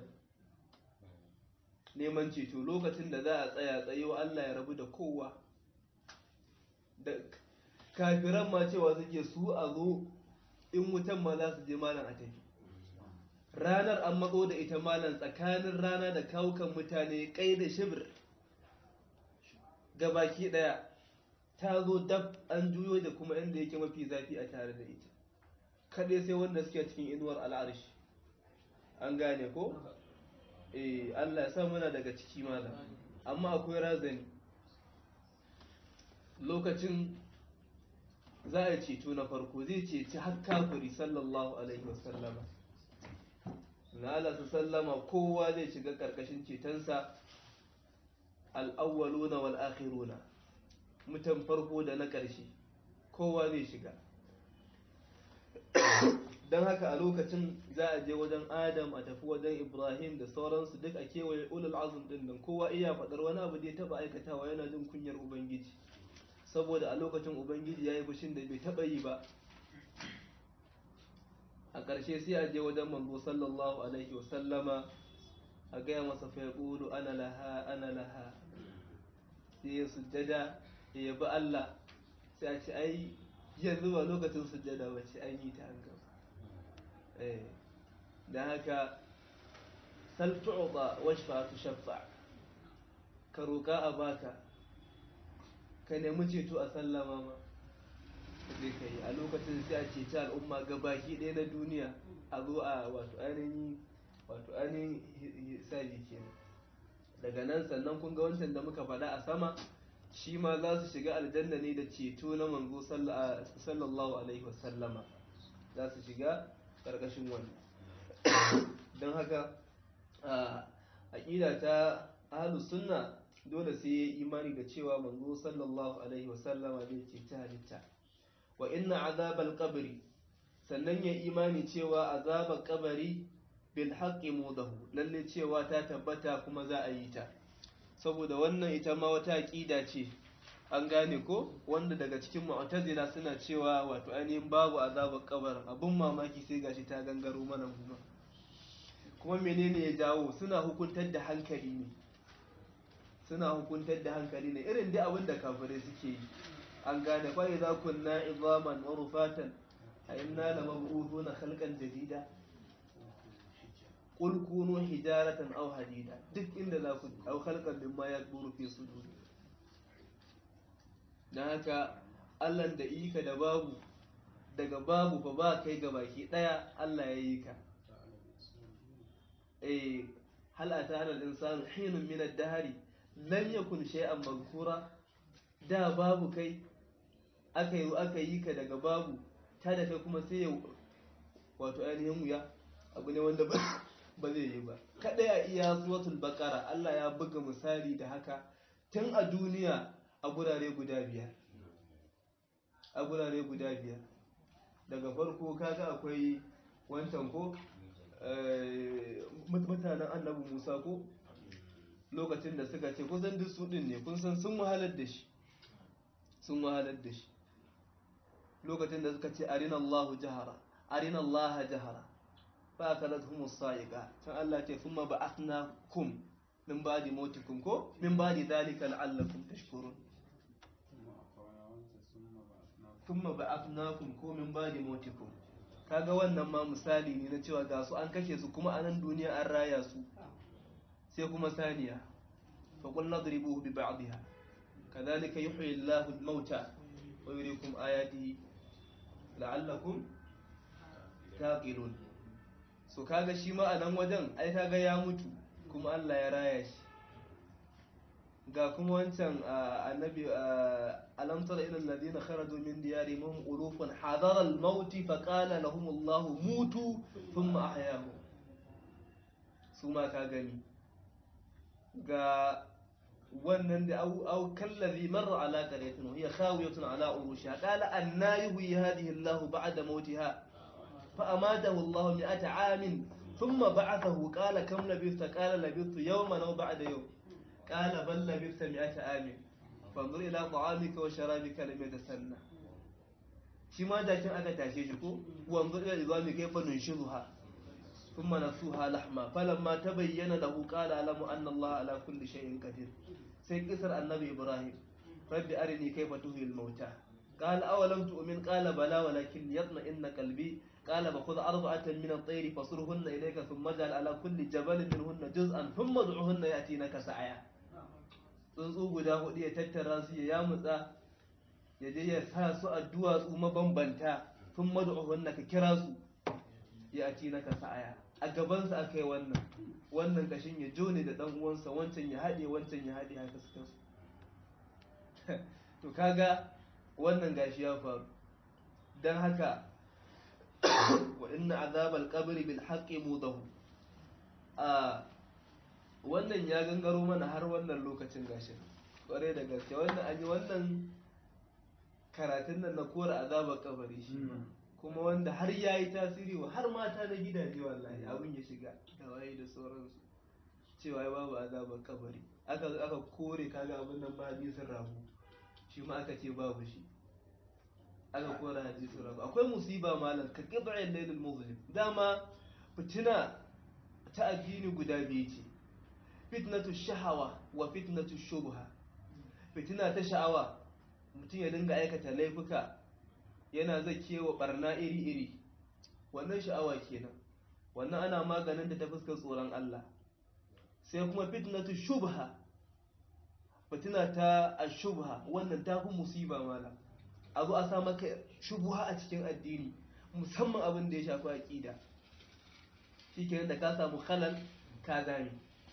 neman ceto lokacin da za a tsaya tsaye wa Allah ya rabu da kowa da kafiran ma cewa suke su a zo in wutan ma za su je malam a tafi ranar an matso da ita malam tsakanin rana da kawukan mutane kai da shibir gabaki daya ta zo dab an juyo da kuma inda yake mafi zafi a tare da ita kaɗai sai wanda suke cikin inuwar al'arshi an gane ko? eh Allah ya sa muna daga ciki malam amma akwai razani lokacin za a ceto na farko zai ceci har kafiri sallallahu alaihi wasallama na Allah su sallama kowa zai shiga karkashin cetonsa al'awwaluna wal akhiruna mutan farko da na ƙarshe kowa zai shiga don haka a lokacin za a je wajen adam a tafi wajen ibrahim da sauransu duk a kewaye ulul azum din nan kowa iya faɗar wani abu da ya taɓa aikatawa yana jin kunyar ubangiji saboda a lokacin ubangiji ya yi fushin da bai taɓa yi ba a ƙarshe sai a je wajen manzo sallallahu alaihi wasallama a gaya masa fa yaqulu ana laha ana laha sai ya sujjada ya yabi Allah sai a ce ai yanzu ba lokacin sujjada ba ce an yi ta an gaba da haka sal tu'ta washfa tushaffa ka roƙa a baka ka nemi ceto a sallama ma zai ka yi a lokacin sai a ceci al'umma gabaki ɗaya na duniya a zo a wato ainihin wato ainihin hisabi kenan daga nan sannan kun ga wancan da muka faɗa a sama shi ma za su shiga aljanna ne da ceto na manzo sallallahu alaihi wasallama za su shiga ƙarƙashin wannan don haka aƙida ta ahlus sunna dole sai ya imani da cewa manzo sallallahu alaihi wasallama zai ce ta halitta wa inna azabal qabri sannan ya imani cewa azabar kabari bil haqqi mudahu lalle cewa ta tabbata kuma za a yi ta saboda wannan ita ma wata aqida ce an gane ko wanda daga cikin mu'tazila suna cewa wato ainihin babu azabar kabarin abun mamaki sai gashi ta gangaro mana kuma kuma menene ya jawo suna hukuntar da hankali ne suna hukuntar da hankali ne irin dai abin da kafirai suke yi an gane fa idza kunna izaman wa rufatan a inna lamab'uthuna khalqan jadida qul kunu hijaratan aw hadida duk inda za ku aw khalqan mimma yakburu fi suduri dan haka Allah da ika da babu daga babu fa ba kai ga baki daya Allah ya yi ka eh hal ata al insanu hinun min ad-dahri lam yakun shay'an mazkura da babu kai aka yi aka yi ka daga babu ta da kai kuma sai ya wato ainihin wuya abu ne wanda ba zai yi ba kadai a iya suratul baqara Allah ya buga misali da haka tun a duniya a gurare guda biyar a gurare guda biyar daga farko kaga akwai wancan ko mutanen annabi Musa ko lokacin da suka ce kusan duk su din ne kun san sun wahalar da shi sun wahalar da shi lokacin da suka ce arina Allahu jahara arina Allah jahara fa akalathumus sa'iqa can Allah ce thumma ba'athnakum min ba'di mautikum ko min ba'di dhalika la'allakum tashkurun thumma ba'athnakum ko min ba'di mautikum kaga wannan ma misali ne na cewa ga su an kashe su kuma a nan duniya an raya su sai kuma saniya fa qul nadribuhu bi ba'dihha kadhalika yuhyi Allahu al-mauta wa yuriikum ayatihi la'allakum taqilun so kaga shi ma a nan wajen ai kaga ya mutu kuma Allah ya raya shi ga kuma wancan annabi alam tara ila alladhina kharaju min diyarihim hum ulufun hadara al-maut fa qala lahum Allah mutu thumma ahyahum su ma ka gani ga wannan da au au kallazi marra ala qaryatin hiya khawiyatun ala urushiha qala anna yuhyi hadhihi Allah ba'da mautiha fa amatahu Allah mi'ata 'amin thumma ba'athahu qala kam labithta qala labithtu yawman aw ba'da yawm قال بل لبثت مئة عام فانظر إلى طعامك وشرابك لم يتسنى shi ma jakin aka tashe shi ko wanzu ila izami kaifa nunshizuha thumma nasuha lahma falamma tabayyana lahu qala alamu anna Allah ala kulli shay'in qadir sai kisar annabi Ibrahim rabbi arini kaifa tuhil mauta qala awalam tu'min qala bala walakin yatma'inna qalbi قال فخذ أربعة من الطير فصرهن إليك ثم اجعل على كل جبل منهن جزءا ثم ادعهن يأتينك سعيا tsuntsu guda hudu ya tattara su ya yamutsa ya je ya sa su a duwatsu mabambanta sun madu'uhunna ka kira su ya ati na ka sa'aya a gabansa aka yi wannan wannan kashin ya jone da dan uwansa wancan ya haɗe wancan ya haɗe haka suka su to kaga wannan gashi ya faru don haka wa inna azabal qabri bil haqqi mudahu a wannan ya gangaro mana har wannan lokacin gashin kware da gaske wannan an yi wannan karatun nan na kora azabar kabari shi kuma wanda har ya yi tasiri wa har mata na gidaje wallahi abin ya shiga da waye da sauransu cewa ya babu azabar kabari aka aka kore kaga abin nan ba hadisin rabu shi ma aka ce babu shi aka kora hadisin rabu akwai musiba malam ka qib'il laylil muzlim dama fitina ta addini guda biyu ce fitnatu shahawa wa fitnatu shubha fitina ta sha'awa mutum ya dinga aikata laifuka yana zakewa barna iri-iri wannan sha'awa kenan wannan ana maganin da ta fuskar tsoron Allah sai kuma fitnatu shubha fitina ta ashubha wannan ta fi musiba mala a zo a sa maka shubha a cikin addini musamman abin da ya shafi aqida shikenan da ka samu halal ka zame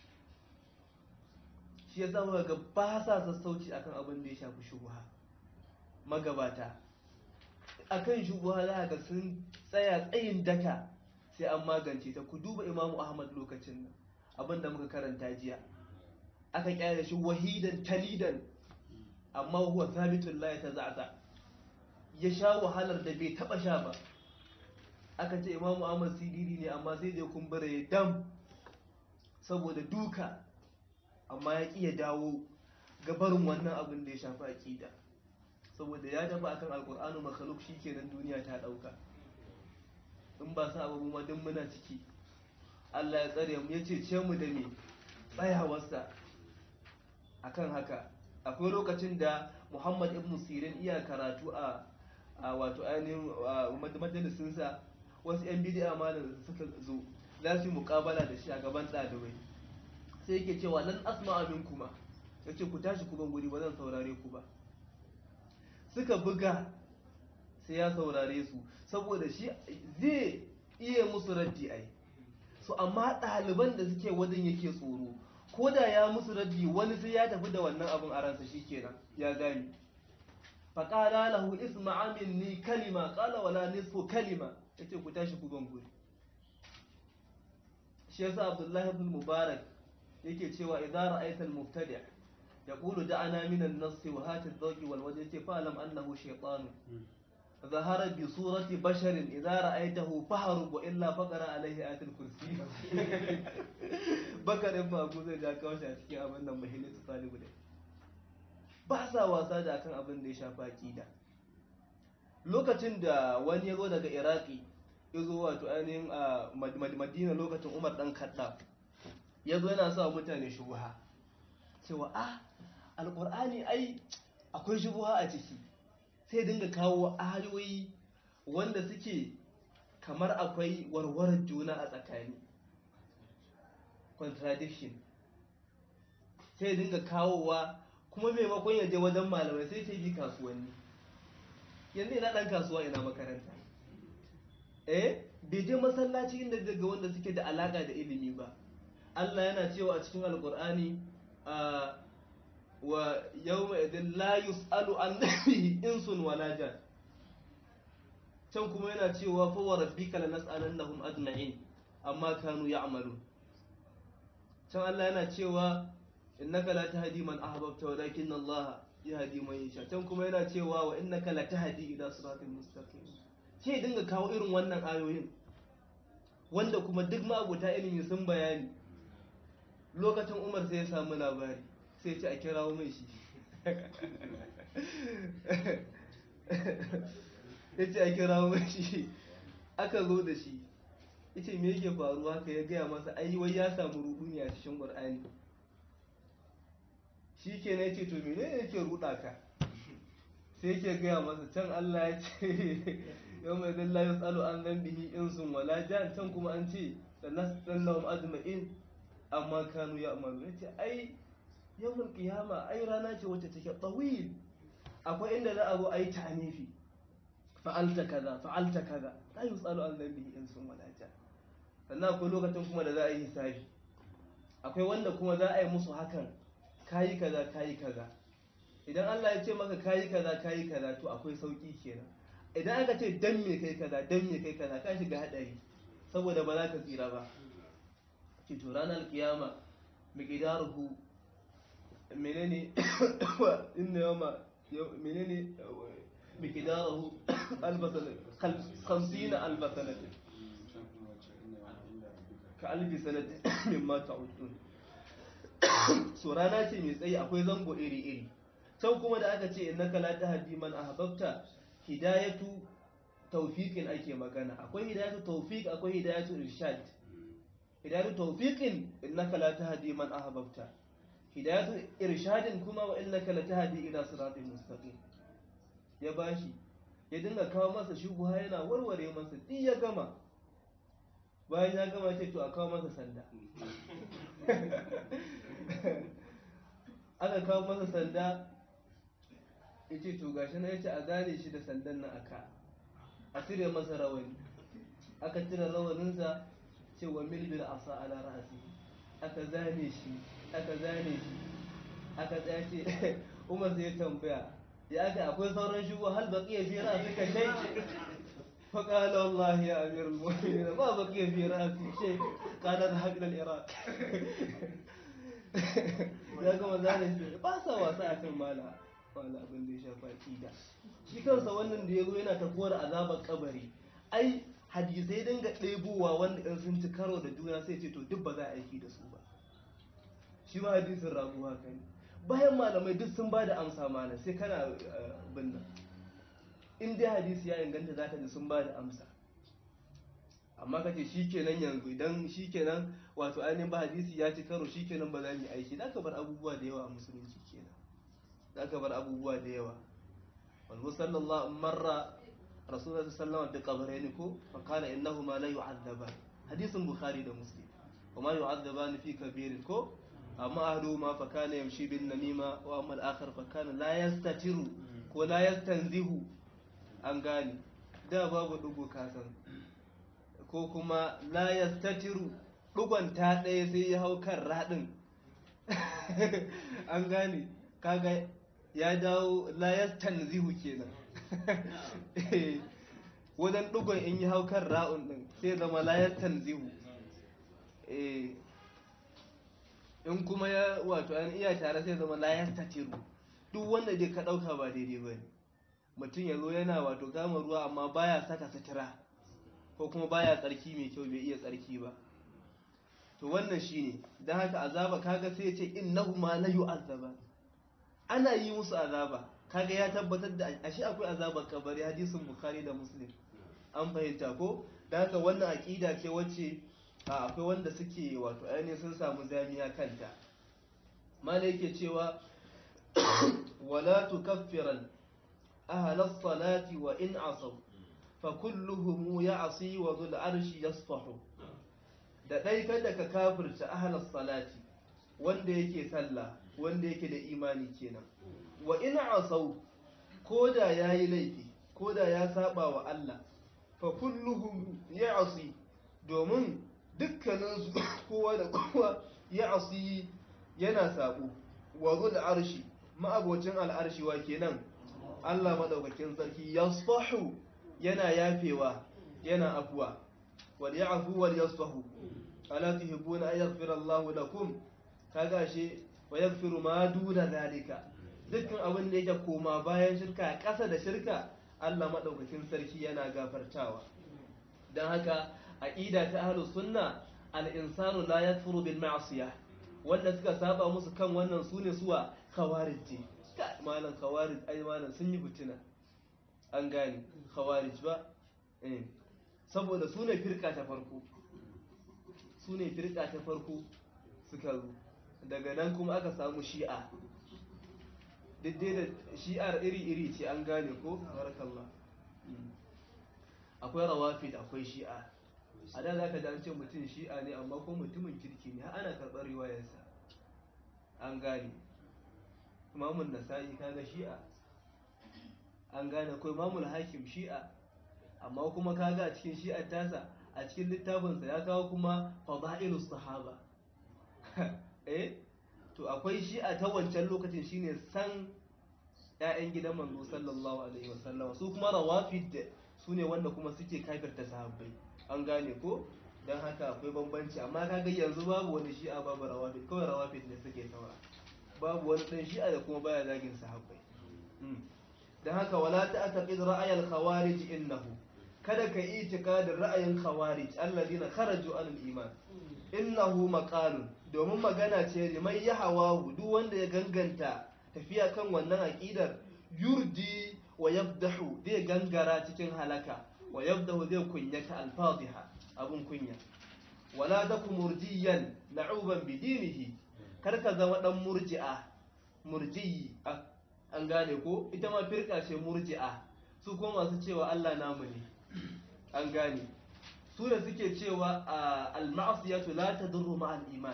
shi ya zama ga ba sa sassauci akan abin da ya shafi shubha magabata akan shubha za ga sun tsaya tsayin daka sai an magance ta ku duba imamu ahmad lokacin nan abin da muka karanta jiya aka kyale shi wahidan talidan amma huwa thabitun la yatazaza ya sha wahalar da bai taba sha ba aka ce imamu ahmad sidiri ne amma sai dai kumbura ya dam saboda duka amma ya ƙi ya dawo gabarin wannan abin da ya shafi aƙida saboda ya tafi akan alƙur'anu makhluk shikenan duniya ta ɗauka in ba sa abu ma duk muna ciki Allah ya tsare mu ya ce mu da me tsayawarsa akan haka akwai lokacin da Muhammad ibn Sirin iya karatu a a wato ainihin majalisinsa wasu 'yan bidiya malam suka zo za su yi mukabala da shi a gaban ɗalibai sai yake cewa lan asma amin kuma ya ce ku tashi ku ban guri ba zan saurare ku ba suka buga sai ya saurare su saboda shi zai iya musu raddi ai so amma ɗaliban da suke wajen yake tsoro ko da ya musu raddi wani sai ya tafi da wannan abin a ransa shikenan ya gani faƙala lahu isma'a minni kalima ƙala wala nisfu kalima yace ku tashi ku ban guri shi yasa abdullahi ibn mubarak yake cewa idza ra'aita al-mubtadi' yaqulu da'ana min an-nass wa hati adh-dhawqi wal wajh yace fa'lam annahu shaytan ظهر بصورة بشر إذا رأيته فهرب وإلا فقر عليه آية الكرسي بكر إما أبو زي جاكا وشا cikin abin nan mahimmanci talibu ne ba sa wasa da kan abin da ya shafa akida lokacin da wani ya zo daga iraki ya zo wato ainihin a Mad- Mad- madina lokacin umar dan kadda ya zo yana sa wa mutane shubuha cewa ah alkur'ani ai akwai shubuha a ciki sai dinga kawo ayoyi wanda suke kamar akwai warwarar juna a tsakani contradiction sai dinga kawowa kuma maimakon ya je wajen malamai sai sai bi kasuwanni yanzu ina dan kasuwa ina makaranta eh bai je masallaci inda daga wanda suke da alaka da ilimi ba Allah yana cewa a cikin alkur'ani a wa yawma idin la yus'alu an nabihi insun wala jan can kuma yana cewa fa wa rabbika lanas'alannahum ajma'in amma kanu ya'malun can Allah yana cewa innaka la tahdi man ahbabta walakin Allah yahdi man yasha can kuma yana cewa wa innaka la tahdi ila siratal mustaqim sai dinga kawo irin wannan ayoyin wanda kuma duk ma'abuta ilimi sun bayani lokacin Umar sai ya samu labari sai ce a kirawo mai shi ya ce a kirawo mai shi aka zo da shi ya ce me yake faruwa ka ya gaya masa ai wai ya samu rudu ne a cikin ƙur'ani shi ke na ce to mene ne yake ruɗa ka sai yake gaya masa can Allah ya ce yau mai zalla ya tsalo an zan bihi insun wala jan can kuma an ce da nasallahum ajma'in amma kanu ya amalu ya ce ai yawon kiyama ai rana ce wacce take tsawil akwai inda za a zo a yi ta'anifi fa'alta kaza fa'alta kaza la yusalu an dhanbihi insun wala jan sannan akwai lokacin kuma da za a yi hisabi akwai wanda kuma za a yi musu hakan kayi kaza kayi kaza idan Allah ya ce maka kayi kaza kayi kaza to akwai sauki kenan idan aka ce dan me kai kaza dan me kai kaza ka shiga hadari saboda ba za ka tsira ba ki to ranar kiyama miqdaruhu menene inna yawma yaw- menene miqdaruhu albasana 50 albasana ka albi sanati mimma ta'udun so rana ce mai tsayi akwai zango iri-iri can kuma da aka ce innaka la tahdi man ahbabta hidayatu tawfiqin ake magana akwai hidayatu tawfiq akwai hidayatu irshad hidayatu tawfiqin innaka la tahdi man ahbabta hidayatu irshadin kuma wa innaka la tahdi ila siratin mustaqim ya bashi ya dinga kawo masa shubha yana warware masa duk ya gama bayan ya gama ce to a kawo masa sanda aka kawo masa sanda ya ce to gashi na ya ce a gane shi da sandan nan aka a cire masa rawani aka cire rawaninsa ce wa milbil asa ala ra'asi aka zane shi aka zane shi aka tsaya ce umar sai ya tambaya ya aka akwai sauran shugo hal baqiya fi ra'sika shay فقال والله يا امير المؤمنين ما بقي في راسي شيء قال اذهب الى العراق ya gama zane shi ba sa wasa a kan mala mala abin da ya shafa aqida shi kansa wannan da ya zo yana tafuwar azabar kabari ai hadisai dinga ɗebowa wanda in sun ci karo da juna sai ce to duk ba za a aiki da su ba shi ma hadisin rabu haka ne bayan malamai duk sun ba da amsa mana sai kana bin nan in dai hadisi ya inganta za ka ji sun ba da amsa amma ka ce shikenan yanzu idan shikenan wato ainihin ba hadisi ya ci karo shikenan ba za mu yi aiki za ka bar abubuwa da yawa a musulunci kenan za ka bar abubuwa da yawa wal sallallahu marra rasulullah sallallahu alaihi wasallam bi ko fa qala innahuma la yu'adzaban hadisin bukhari da muslim kuma yu'adzaban fi kabirin ko amma ahaduhuma fa kana yamshi bin namima wa amma al-akhar fa kana la yastatiru ko la yastanzihu an gane da babu dugu kasan ko kuma la yastatiru dugon ta ɗaya sai ya hau kan raɗin an gane kaga ya dawo la yastanzihu kenan wajen dugon in yi hau kan ra'un ɗin sai zama la yastanzihu in kuma ya wato an iya tare sai zama la yastatiru duk wanda dai ka ɗauka ba daidai ba ne mutum ya zo yana wato kama ruwa amma baya saka sutura ko kuma baya tsarki mai kyau bai iya tsarki ba to wannan shine don haka azaba kaga sai ya ce innahu ma la yu'azzaba ana yi musu azaba kaga ya tabbatar da ashe akwai azabar kabari hadisin bukhari da muslim an fahimta ko da haka wannan aƙida ce wacce a, akwai wanda suke wato ainihin sun samu zamiya kanta mala yake cewa wala tukaffiran ahlas salati wa in asaw fa kulluhum ya'si wa dhul arshi yasfahu da dai kada ka kafirta ahlas salati wanda yake sallah wanda yake da imani kenan wa in asaw koda yayi laifi koda ya saba wa Allah fa kulluhum ya'si domin dukkanin su kowa da kowa ya'si yana sabo wa zul arshi ma'abocin al'arshi wa kenan Allah madaukakin sarki yasfahu yana yafewa yana afuwa wal ya'fu wal yasfahu ala tuhibbuna an yaghfira Allahu lakum kaga shi wa yaghfiru ma duna zalika dukkan abin da yake koma bayan shirka ƙasa da shirka Allah madaukakin sarki yana gafartawa dan haka aqida ta ahlus sunna al-insanu la yakfuru bil ma'siyah wanda suka saba musu kan wannan su ne suwa khawarij malam khawarij ai malam sun yi fitina an gane khawarij ba eh saboda su ne firka ta farko su ne firka ta farko suka zo daga nan kuma aka samu shi'a duk dai da shi'ar iri-iri ce an gane ko barakallah akwai rawafid akwai shi'a a da za ka ji an ce mutum shi'a ne amma ko mutumin kirki ne har ana karɓar riwayarsa an gane imamun nasa'i kaga shi'a an gane ko imamul hakim shi'a amma kuma kaga a cikin shi'ar tasa a cikin littafinsa ya kawo kuma fada'ilus sahaba eh to akwai shi'a ta wancan lokacin shine san ƴaƴan gidan manzo sallallahu alaihi wasallam su kuma rawafid su ne wanda kuma suke kafirta sahabbai an gane ko don haka akwai bambanci amma kaga yanzu babu wani shi'a babu rawafid kawai rawafid ne suke saura babu wani dan shi'a da kuma baya zagin sahabbai don haka wala ta'taqid ra'ayal khawarij innahu kada ka yi itikadin ra'ayin khawarij alladina kharaju anil iman innahu maqalun domin magana ce liman ya hawahu duk wanda ya ganganta tafiya kan wannan aqidar yurdi wa yabdahu zai gangara cikin halaka wa yabdahu zai kunyata alfadiha abun kunya wala taku murjiyan na'uban bidinihi kar ka zama dan murji'a murjiyi an gane ko ita ma firka ce murji'a su kuma masu cewa Allah namu ne an gane su da suke cewa al-ma'asiyatu la tadurru ma'al iman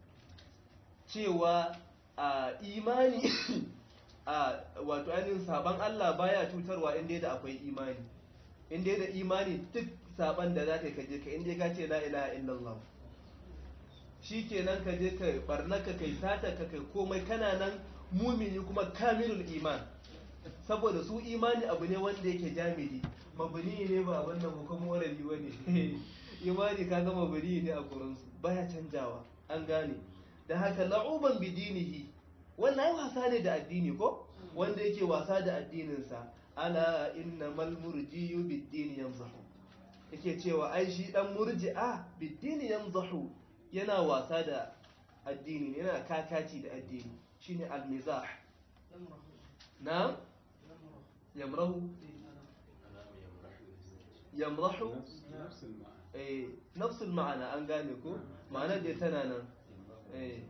cewa imani wato ainihin saban Allah baya cutarwa inda da akwai imani inda da imani duk saban da za ka kaje ka inda ka ce la ilaha illallah shi kenan ka je ka barnaka kai sata ka kai komai kana nan mumini kuma kamilul iman saboda su imani abu ne wanda yake jamidi mabuni ne ba wannan hukumu warali ba ne imani ka ga mabuni ne a gurinsu baya canjawa an gane da haka la'uban bidinihi wannan ai wasa ne da addini ko wanda yake wasa da addininsa ala innamal murjiyu bid-dini yamzahu yake cewa ai shi dan murji'a bid-dini yamzahu yana wasa da addini yana kakaci da addini shine al-mizah na yamrahu yamrahu eh nafsul ma'ana an gane ko ma'ana da tana nan eh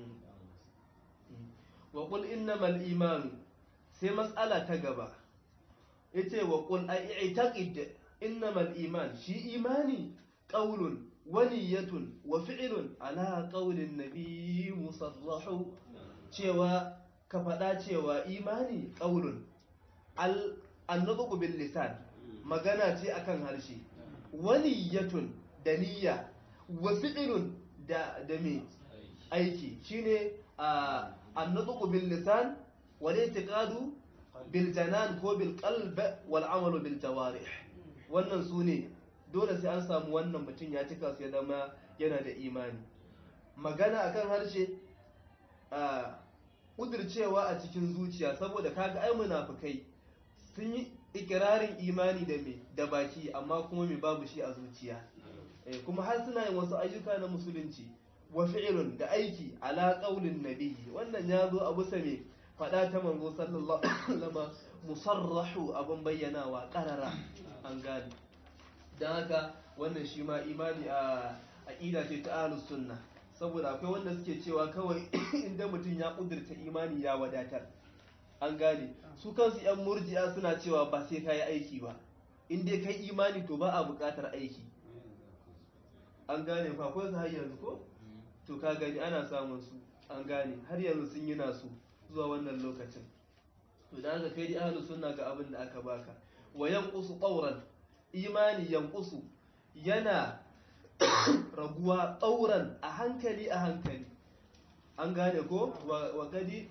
wa qul innamal iman sai mas'ala ta gaba yace wa qul ai'taqid innamal iman shi imani qaulun wa niyyatun wa fi'lun ala qaulin nabiy musarrahu cewa ka faɗa cewa imani qaulun al annutqu bil lisan magana ce akan harshe wa niyyatun da niyya wa fi'lun da da me aiki shine a النطق باللسان والاعتقاد بالجنان ko بالقلب والعمل بالجوارح wannan su ne dole sai an samu wannan mutum ya cika su ya zama yana da imani magana akan harshe a kudircewa a cikin zuciya saboda kaga ai munafikai sun yi ikirarin imani da me da baki amma kuma me babu shi a zuciya kuma har suna yin wasu ayyuka na musulunci wa fi'lun da aiki ala qaulin nabiyyi wannan ya zo a bisa me fada ta manzo sallallahu alaihi wasallam musarrahu abun bayyanawa qarara an gani dan haka wannan shi ma imani a aqida ce ta ahlus sunna saboda akwai wanda suke cewa kawai inda mutum ya kudurta imani ya wadatar an gane su kansu yan murji'a suna cewa ba sai kai aiki ba in dai kai imani to ba a buƙatar aiki an gane fa akwai su har yanzu ko to ka gani ana samun su an gane har yanzu sun yi nasu zuwa wannan lokacin to da haka kai dai ahlus sunna ga abin da aka baka wa yanqusu qawran imani yanqusu yana raguwa tsauran a hankali a hankali an gane ko wa gadi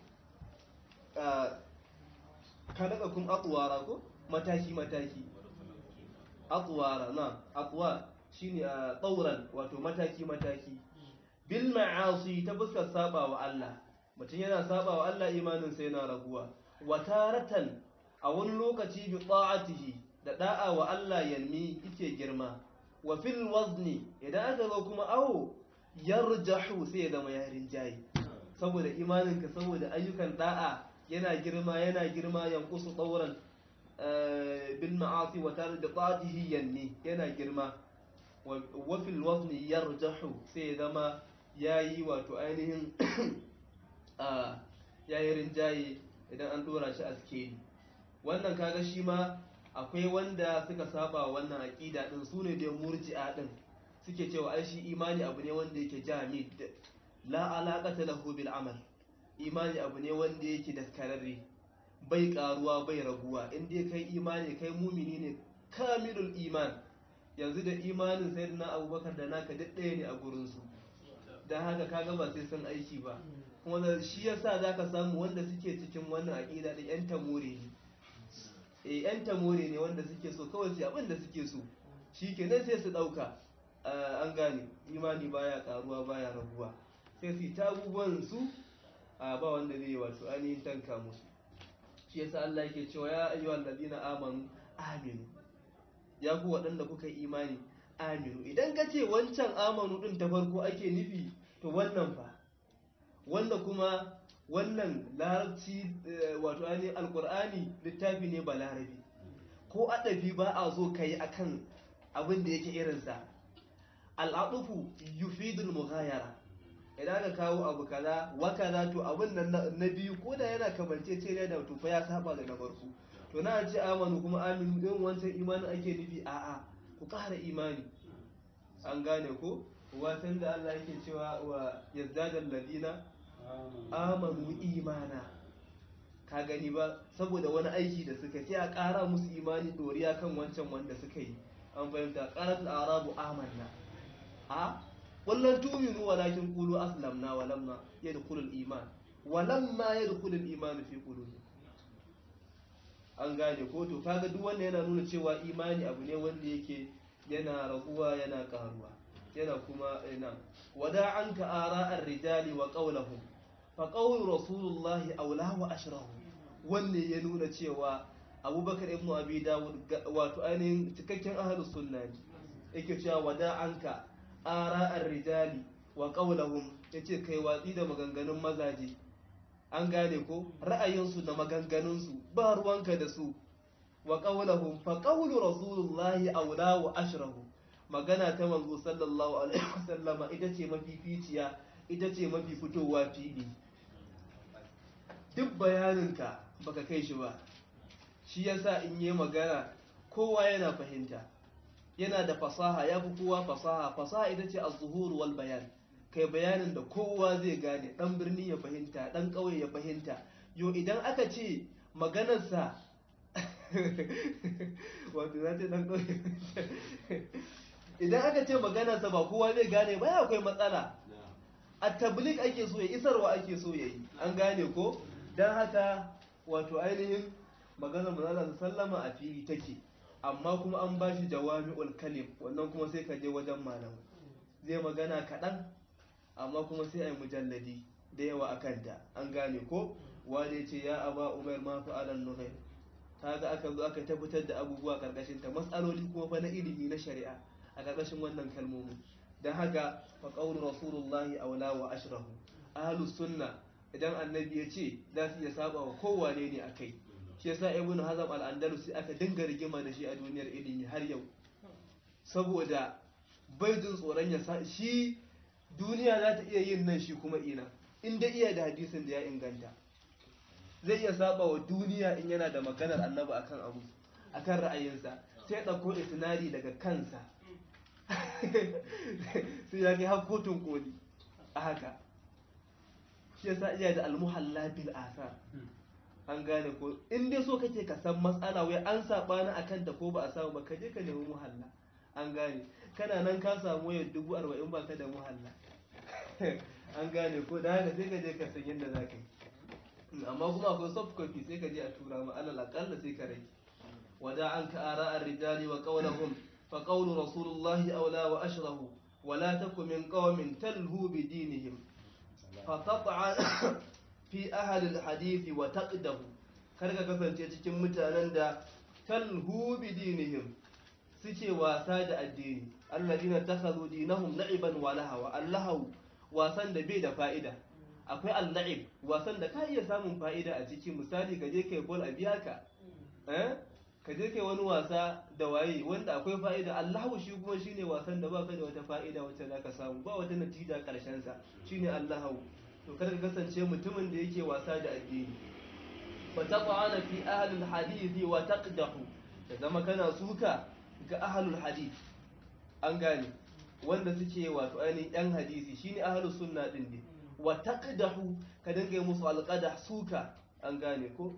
kadaka kun atsuwara ko mataki mataki atsuwara na atsuwa shine a tsauran wato mataki mataki bil ma'asi ta fuskar saba wa Allah mutum yana saba wa Allah imanin sai yana raguwa wa taratan a wani lokaci bi ta'atihi da da'a wa Allah yanmi yake girma wa fil wazni idan aka zo kuma awo yarjahu sai ya zama yarin jayi saboda imaninka saboda ayyukan da'a yana girma yana girma yankusu tsauran bil ma'asi wa tar da qatihi yanni yana girma wa fil wazni yarjahu sai ya zama yayi wato ainihin yayi rinjaye idan an dora shi a skeli wannan kaga shi ma akwai wanda suka saba wannan aqida din sune da murji'a din suke cewa ai shi imani abu ne wanda yake jamid la alaqata lahu bil amal imani abu ne wanda yake daskararre bai karuwa bai raguwa in dai kai imani kai mumini ne kamilul iman yanzu da imanin sayyidina abubakar da naka duk ɗaya ne a gurin su dan haka kaga ba sai sun aiki ba kuma da shi yasa zaka samu wanda suke cikin wannan aqida da yan tamore ne e yan tamore ne wanda suke so kawai su abin da suke so shi ke nan sai su ɗauka an gane imani baya karuwa baya raguwa sai su ta abubuwan su a ba wanda zai wato ainihin tanka musu shi yasa Allah yake cewa ya ayyuhal ladina amanu aminu ya ku waɗanda kuka yi imani aminu idan ka ce wancan amanu din ta farko ake nufi to wannan fa wanda kuma wannan larabci wato ainihin alkur'ani littafi ne ba larabi ko adabi ba a zo ka yi akan abin da yake irinsa al'adufu yufidul mughayara idan ka kawo abu kaza wa kaza to abin nan na biyu ko da yana kamance ce da to fa ya saba da na farko to na ce amanu kuma aminu din wancan imanin ake nufi a'a ku ƙara imani an gane ko watan da Allah yake cewa wa yazdadal ladina amanu imana ka gani ba saboda wani aiki da suka sai a ƙara musu imani doriya kan wancan wanda suka yi an fahimta ƙarat arabu amanna a wallan tuminu walakin qulu aslamna wa lamma yadkhulul iman wa lamma yadkhulul iman fi qulubi an gane ko to kaga duk wanda yana nuna cewa imani abu ne wanda yake yana raguwa yana karuwa yana kuma ina wada anka ara'ar rijali wa qawluhum faƙaunin rasulullahi aula wa ashirahu wanne ya nuna cewa abubakar ibn abi dawud wato ainihin cikakken ahalus sunna ne yake cewa wada anka ara'ar rijali wa qaulahum yace kai watsi da maganganun mazaje an gane ko ra'ayinsu da maganganunsu ba ruwanka da su wa qaulahum fa qawlu rasulullahi aula wa ashrahu magana ta manzo sallallahu alaihi wasallama ita ce mafificiya ita ce mafi fitowa fili duk bayaninka baka kai shi ba shi yasa in yi magana kowa yana fahimta yana da fasaha ya fi kowa fasaha fasaha ita ce az-zuhur wal bayan kai bayanin da kowa zai gane dan birni ya fahimta dan ƙauye ya fahimta yo idan aka ce maganarsa wato za ce dan ƙauye idan aka ce maganarsa ba kowa zai gane ba ya akwai matsala a tablik ake so ya isarwa ake so ya yi an gane ko don haka wato ainihin maganar manzala sallama a fili take amma kuma an ba shi jawami'ul kalim wannan kuma sai ka je wajen malam zai magana kaɗan amma kuma sai a yi mujalladi da yawa a kanta an gane ko wanda ce ya aba umar ma fa'alan nuhair kaga aka zo aka tabbatar da abubuwa karkashin ta matsaloli kuma fa na ilimi na shari'a a karkashin wannan kalmomin don haka fa qawlu rasulullahi aula wa ashrahu ahlus sunna idan annabi ya ce za su iya saba wa kowane ne akai shi yasa ibnu hazm al-andalusi aka dinga rigima da shi a duniyar ilimi har yau saboda bai jin tsoron ya sa shi duniya za ta iya yin nan shi kuma ina inda iya da hadisin da ya inganta zai iya saba wa duniya in yana da maganar annabi akan abu akan ra'ayinsa sai ya ɗauko isnadi daga kansa sai ya kai har kotun koli a haka shi yasa iya da almuhalla bil asar an gane ko in dai so kake ka san matsala wai an sabani akan ta ko ba a samu ba ka je ka nemi muhalla an gane kana nan ka samu wayar dubu arba'in ba ka da muhalla an gane ko da haka sai ka je ka san yadda za ka yi amma kuma akwai soft copy sai ka je a tura ma alal akalla sai ka rage wada an ka ara ar-rijali wa qawlahum fa qawlu rasulullahi awla wa ashrahu ولا تكن من قوم تلهو بدينهم فتطعن في أهل الحديث وتقده karka kasance cikin mutanen da talhu bi dinihim suke wasa da addini alladina takhadhu dinahum la'iban wa lahawa allahu wasan da bai da fa'ida akwai al-la'ib wasan da ka iya samun fa'ida a ciki misali ka je kai ball a biya ka eh ka je kai wani wasa da waye wanda akwai fa'ida allahu shi kuma shine wasan da baka da wata fa'ida wacce zaka samu ba wata natija karshen sa shine allahu to kada ka kasance mutumin da yake wasa da addini fa taqana fi ahli alhadith wa taqdahu da zama kana suka ga ahlul hadith an gane wanda suke wato ainihin yan hadisi shine ahlus sunna din ne wa taqdahu ka dinga yi musu alqadah suka an gane ko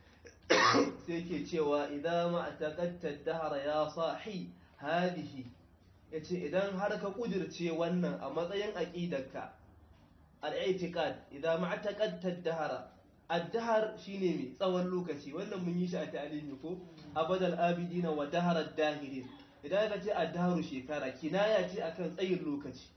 sai ke cewa idan ma taqatta dahra ya sahi hadihi yace idan har ka kudirce wannan a matsayin aqidarka al-i'tiqad idan ma taqatta dahra ad-dahr shine mai tsawon lokaci wannan mun yi shi a ta'alimi ko abadal abidina wa daharar dahirin idan ka ce ad-dahru shekara kinaya ce akan tsayin lokaci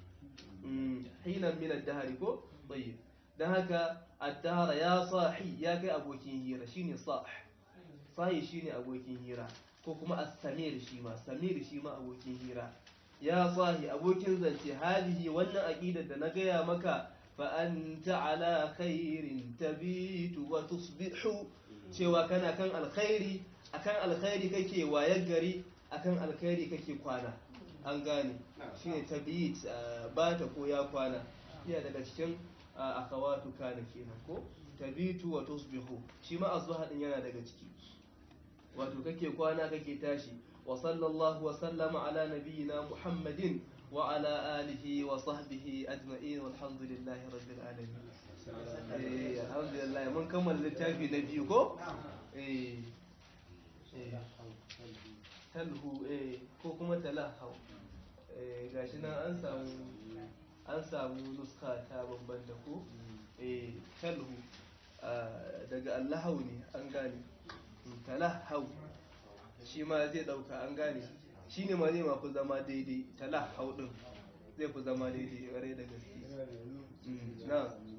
hinan min ad-dahri ko tayyib dan haka ad-dahr ya sahi ya kai abokin hira shine sah sahi shine abokin hira ko kuma as-samir shi ma samir shi ma abokin hira ya sahi abokin zance hadihi wannan aqidar da na gaya maka fa anta ala khairin tabitu wa tusbihu cewa kana kan alkhairi akan alkhairi kake wayar gari akan alkhairi kake kwana an gane shine tabit ba ta ko ya kwana iya daga cikin akawatu kana kenan ko tabitu wa tusbihu shi ma azbaha din yana daga ciki wato kake kwana kake tashi wa sallallahu wa sallama ala nabiyyina muhammadin wa ala alihi wa sahbihi ajma'in walhamdulillahi rabbil alamin eh alhamdulillah mun kammala littafi na biyu ko eh talhu eh ko kuma talahau eh gashi nan an samu an samu nuska ta bambanta ko eh talhu daga allahau ne an gane talahau shi ma zai dauka an gane shi ne ma zai mafi zama daidai talahau din zai fi zama daidai ware da gaske na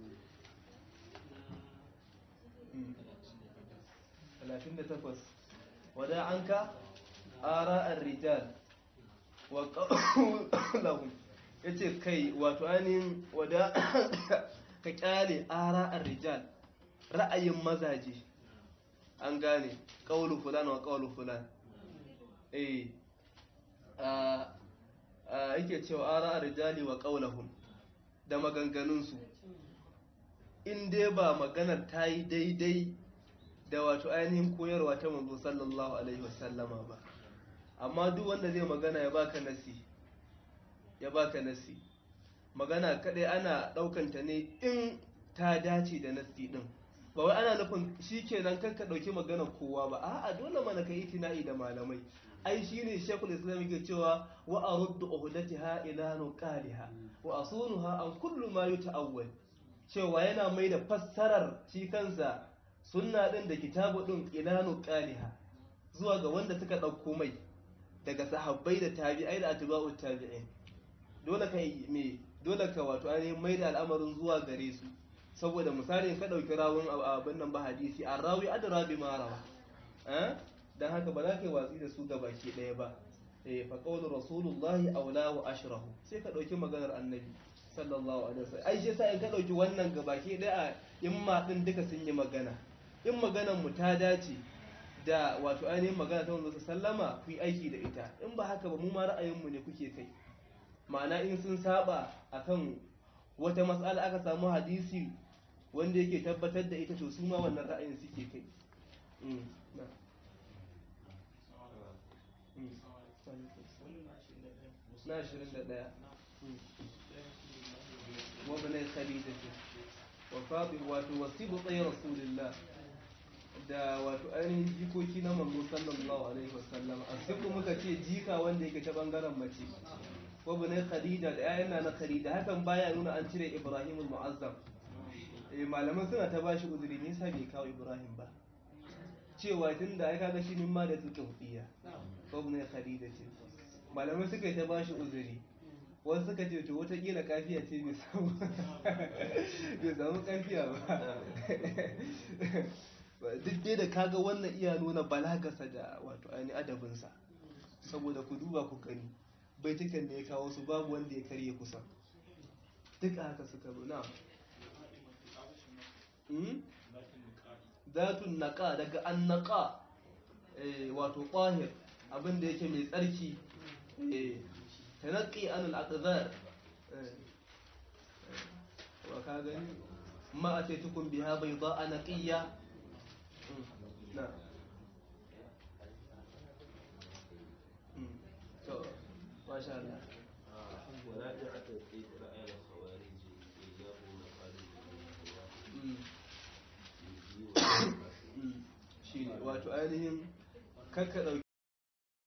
talatin da takwas wada an ka ara rijal wa ƙaunahun ya ce kai wato ainihin wada ka kyale ara rijal ra'ayin mazaje an gane ƙaulu fulan wa ƙaulu fulan eh yake cewa ara rijali wa ƙaunahun da maganganunsu in dai ba maganar ta yi daidai da wato ainihin koyarwa ta manzo sallallahu alaihi wasallama ba amma duk wanda zai magana ya baka nasi ya baka nasi magana kadai ana daukanta ne in ta dace da nasi din ba wai ana nufin shikenan kan ka dauki magana kowa ba a'a dole mana ka yi tina'i da malamai ai shine shekul islam yake cewa wa aruddu uhdatiha ila nuqaliha wa asunuha an kullu ma yuta'awwal cewa yana mai da fassarar shi kansa sunna din da kitabu din ilanu qaliha zuwa ga wanda suka dauko mai daga sahabbai da tabi'ai da atba'u tabi'in dole ka me dole ka wato an mai da al'amarin zuwa gare su saboda misali ka dauki rawun abin nan ba hadisi arrawi adra bi ma rawa eh dan haka ba za ka yi watsi da su ga baki daya ba eh fa qawlu rasulullahi awla wa ashrahu sai ka dauki maganar annabi sallallahu alaihi wasallam ai shi yasa in ka dauki wannan gabaki daya in ma din duka sun yi magana in maganar mu ta dace da wato ainihin magana ta wanzu sallama ku yi aiki da ita in ba haka ba mu ma ra'ayinmu ne kuke kai ma'ana in sun saba akan wata matsala aka samu hadisi wanda yake tabbatar da ita to su ma wannan ra'ayin suke kai Mm, na. Mm. na ashirin da ɗaya wabnai khadijatu wa faɗi wato wasibu tsaye rasulillah da wato ainihin jikoki na manzo sallallahu alaihi wasallam a siku muka ce jika wanda yake ta bangaren mace wabnai khadija da ƴaƴan na na khadija hakan baya nuna an cire ibrahim al-mu'azzam eh malaman suna ta bashi uzuri me yasa bai kawo ibrahim ba cewa tunda ai kaga shi min ma da tuka hudiya wabnai khadija ce malamai suka yi ta bashi uzuri wasu suka ce to watakila kafiya ce bai samu bai samu kafiya ba duk dai da kaga wannan iya nuna balagasa da wato ainihin adabinsa saboda ku duba ku gani baitukan da ya kawo su babu wanda ya karye kusa duk a haka suka zo na zatun naka daga an naka wato ƙwahir abinda yake mai tsarki تنقي عن الأقذار وكاغني ما أتيتكم بها بيضاء نقية نعم ما شاء الله وراجع تدقيق رأي الخوارج إيجاب مقالب shi ne wato ainihin kakka ɗauki